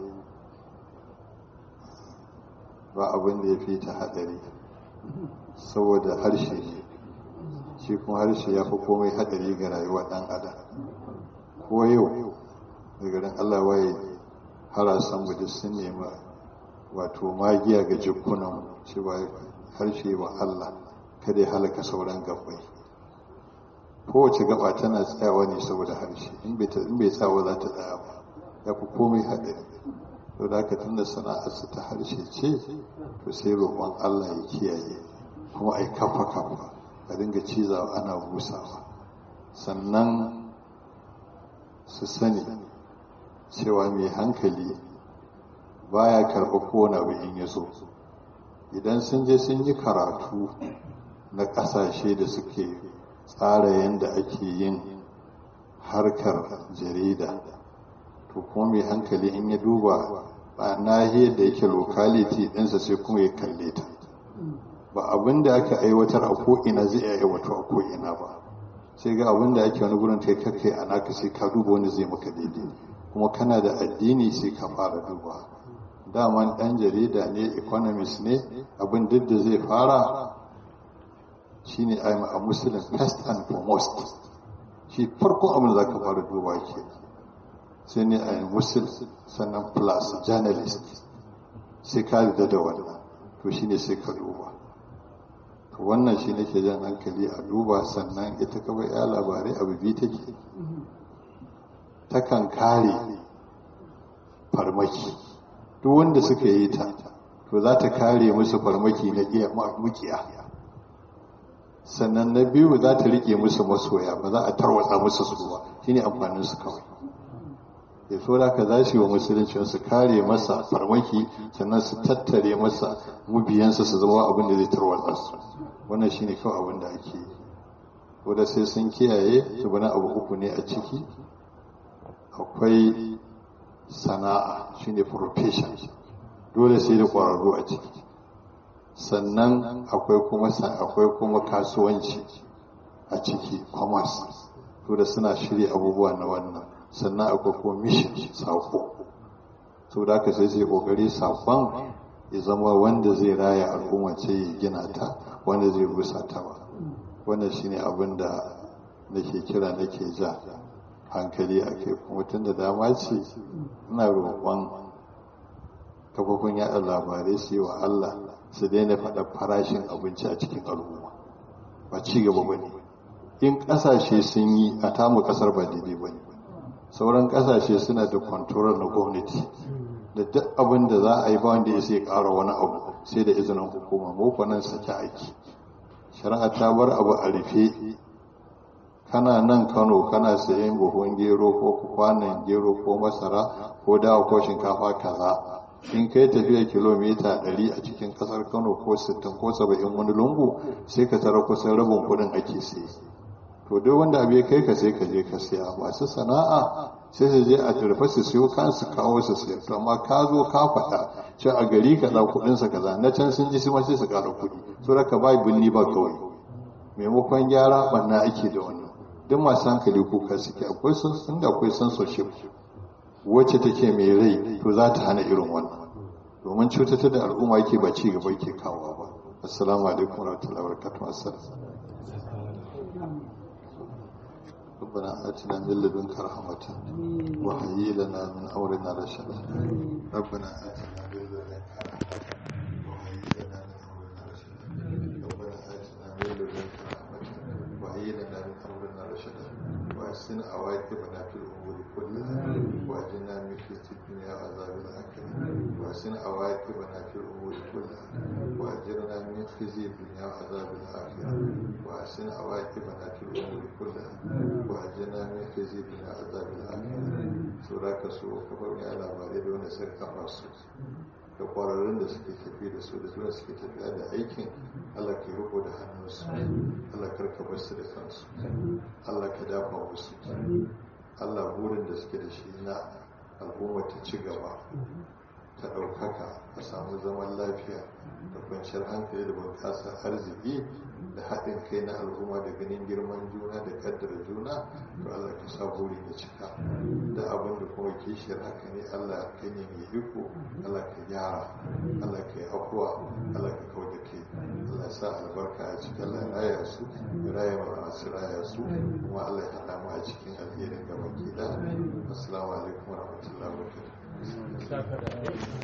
ba abin da ya fi ta haɗari saboda harshe ne shi kuma harshe ya fi komai haɗari ga rayuwa ɗan adam ko yau da garin Allah waye harasan mu duk sun nemi wato magiya ga jikunan cewa harshe wa Allah kada ya halaka sauran gabbai kowace gaba tana tsayawa ne saboda harshe in bai tsawa za ta tsaya ba ya fi komai haɗari to da haka tunda sana'arsa ta harshe ce to sai roƙon Allah ya kiyaye kuma ai kafa kafa a dinga cizawa ana busawa sannan su sani cewa mai hankali baya karɓa kowane abu in ya so idan sun je sun yi karatu na ƙasashe da suke tsara yadda ake yin harkar jarida to kuma mai hankali in ya duba ba nahiyar da yake lokality ɗinsa sai kuma ya kalle ta ba abin da aka aiwatar a ko'ina zai iya aiwatar a ko'ina ba sai ga abin da ake wani gurin kai kakai a naka sai ka duba wani zai maka daidai kuma kana da addini sai ka fara duba daman ɗan jarida ne economist ne abin duk da zai fara shine I'm a Muslim first and foremost shi farkon abin da za ka fara duba ke sai ne a musul sannan plus journalist sai ka rida da wannan to shine sai ka duba to wannan shi nake jan hankali a duba sannan ita kawai ya labarai abu biyu take takan kare farmaki duk wanda suka yi ta to za ta kare musu farmaki na iya mukiya sannan na biyu za ta rike musu masoya ba za a tarwatsa musu su ba shine amfanin su kawai ya so da ka za su yi wa musulunci su kare masa farmaki sannan su tattare masa mubiyansa su zama abin da zai tarwatsa su wannan shine kawai abin da ake yi wadda sai sun kiyaye su bana abu uku ne a ciki akwai sana'a shine profession dole sai da ƙwararru a ciki sannan akwai kuma akwai kuma kasuwanci a ciki commerce to da suna shirya abubuwa na wannan sannan akwai kuma mission sako to da aka sai sai kokari sakon ya zama wanda zai raya al'umma ce ya gina ta wanda zai rusa ta ba wannan shine abin da nake kira nake ja hankali a kai kuma tun da dama ce ina roƙon kafofin yaɗa labarai su yi wa Allah su daina faɗa farashin abinci a cikin al'umma ba ci gaba ba ne in ƙasashe sun yi a tamu ƙasar ba daidai ba ne sauran ƙasashe suna da kwantorar na gwamnati da duk abin da za a yi ba wanda ya sai ƙara wani abu sai da izinin hukuma mu nan sake aiki shari'a ta bar abu a rufe kana nan kano kana sayan buhun gero ko kwanan gero ko masara ko dawa ko shinkafa kaza in kai tafiya kilomita 100 a cikin kasar kano ko 60 ko 70 wani lungu sai ka tara kusan rabin kudin ake sai to duk wanda abu ya kai ka sai ka je ka siya masu sana'a sai su je a turfa su siyo kan su kawo su siya to amma ka zo ka faɗa ce a gari ka ɗau kuɗin sa kaza na can sun ji su ma sai su ƙara kuɗi so da ka bai binni ba kawai maimakon gyara ɓanna ake da wannan duk masu hankali kuka suke akwai sun da akwai censorship wacce take mai rai to za ta hana irin wannan domin cutata da al'umma yake ba ci gaba yake kawo ba assalamu alaikum warahmatullahi wabarakatuh assalam ربنا آتنا من لدنك رحمة وهيئ لنا من أمرنا رشدا ربنا آتنا من لدنك رحمة وهيئ لنا من أمرنا رشدا ربنا آتنا من لدنك رحمة وهيئ لنا من أمرنا رشدا وأحسن عواقبنا في الأمور كلها وأجنا من خزي الدنيا وعذاب الآخرة وأحسن عواقبنا في الأمور كلها وأجرنا من خزي الدنيا وعذاب الآخرة وأحسن عواقبنا في الأمور كلها وأجرنا من خزي الدنيا وعذاب الآخرة سورة كسوة كفر من على مالي دون سرقة مصر da kwararrun da suke tafi da su da zuwa suke tafiya da aikin Allah ke riko da hannunsu Allah karka bar su da kansu Allah ka dafa musu Allah burin da suke da shi na al'umma ta ci gaba ta ɗaukaka a samu zaman lafiya da kwanciyar hankali da bunƙasar arziki da haɗin kai na al'umma da ganin girman juna da ƙaddara juna to Allah ka sa buri da cika da abin da kuma kishiyar haka ne Allah ka ne mai iko Allah ka gyara Allah ka yi afuwa Allah ka kawo da kai Allah sa albarka a cikin Allah raya su raya masu raya su kuma Allah ya haɗa mu a cikin alherin gaba ki da assalamu alaikum warahmatullahi wabarakatuh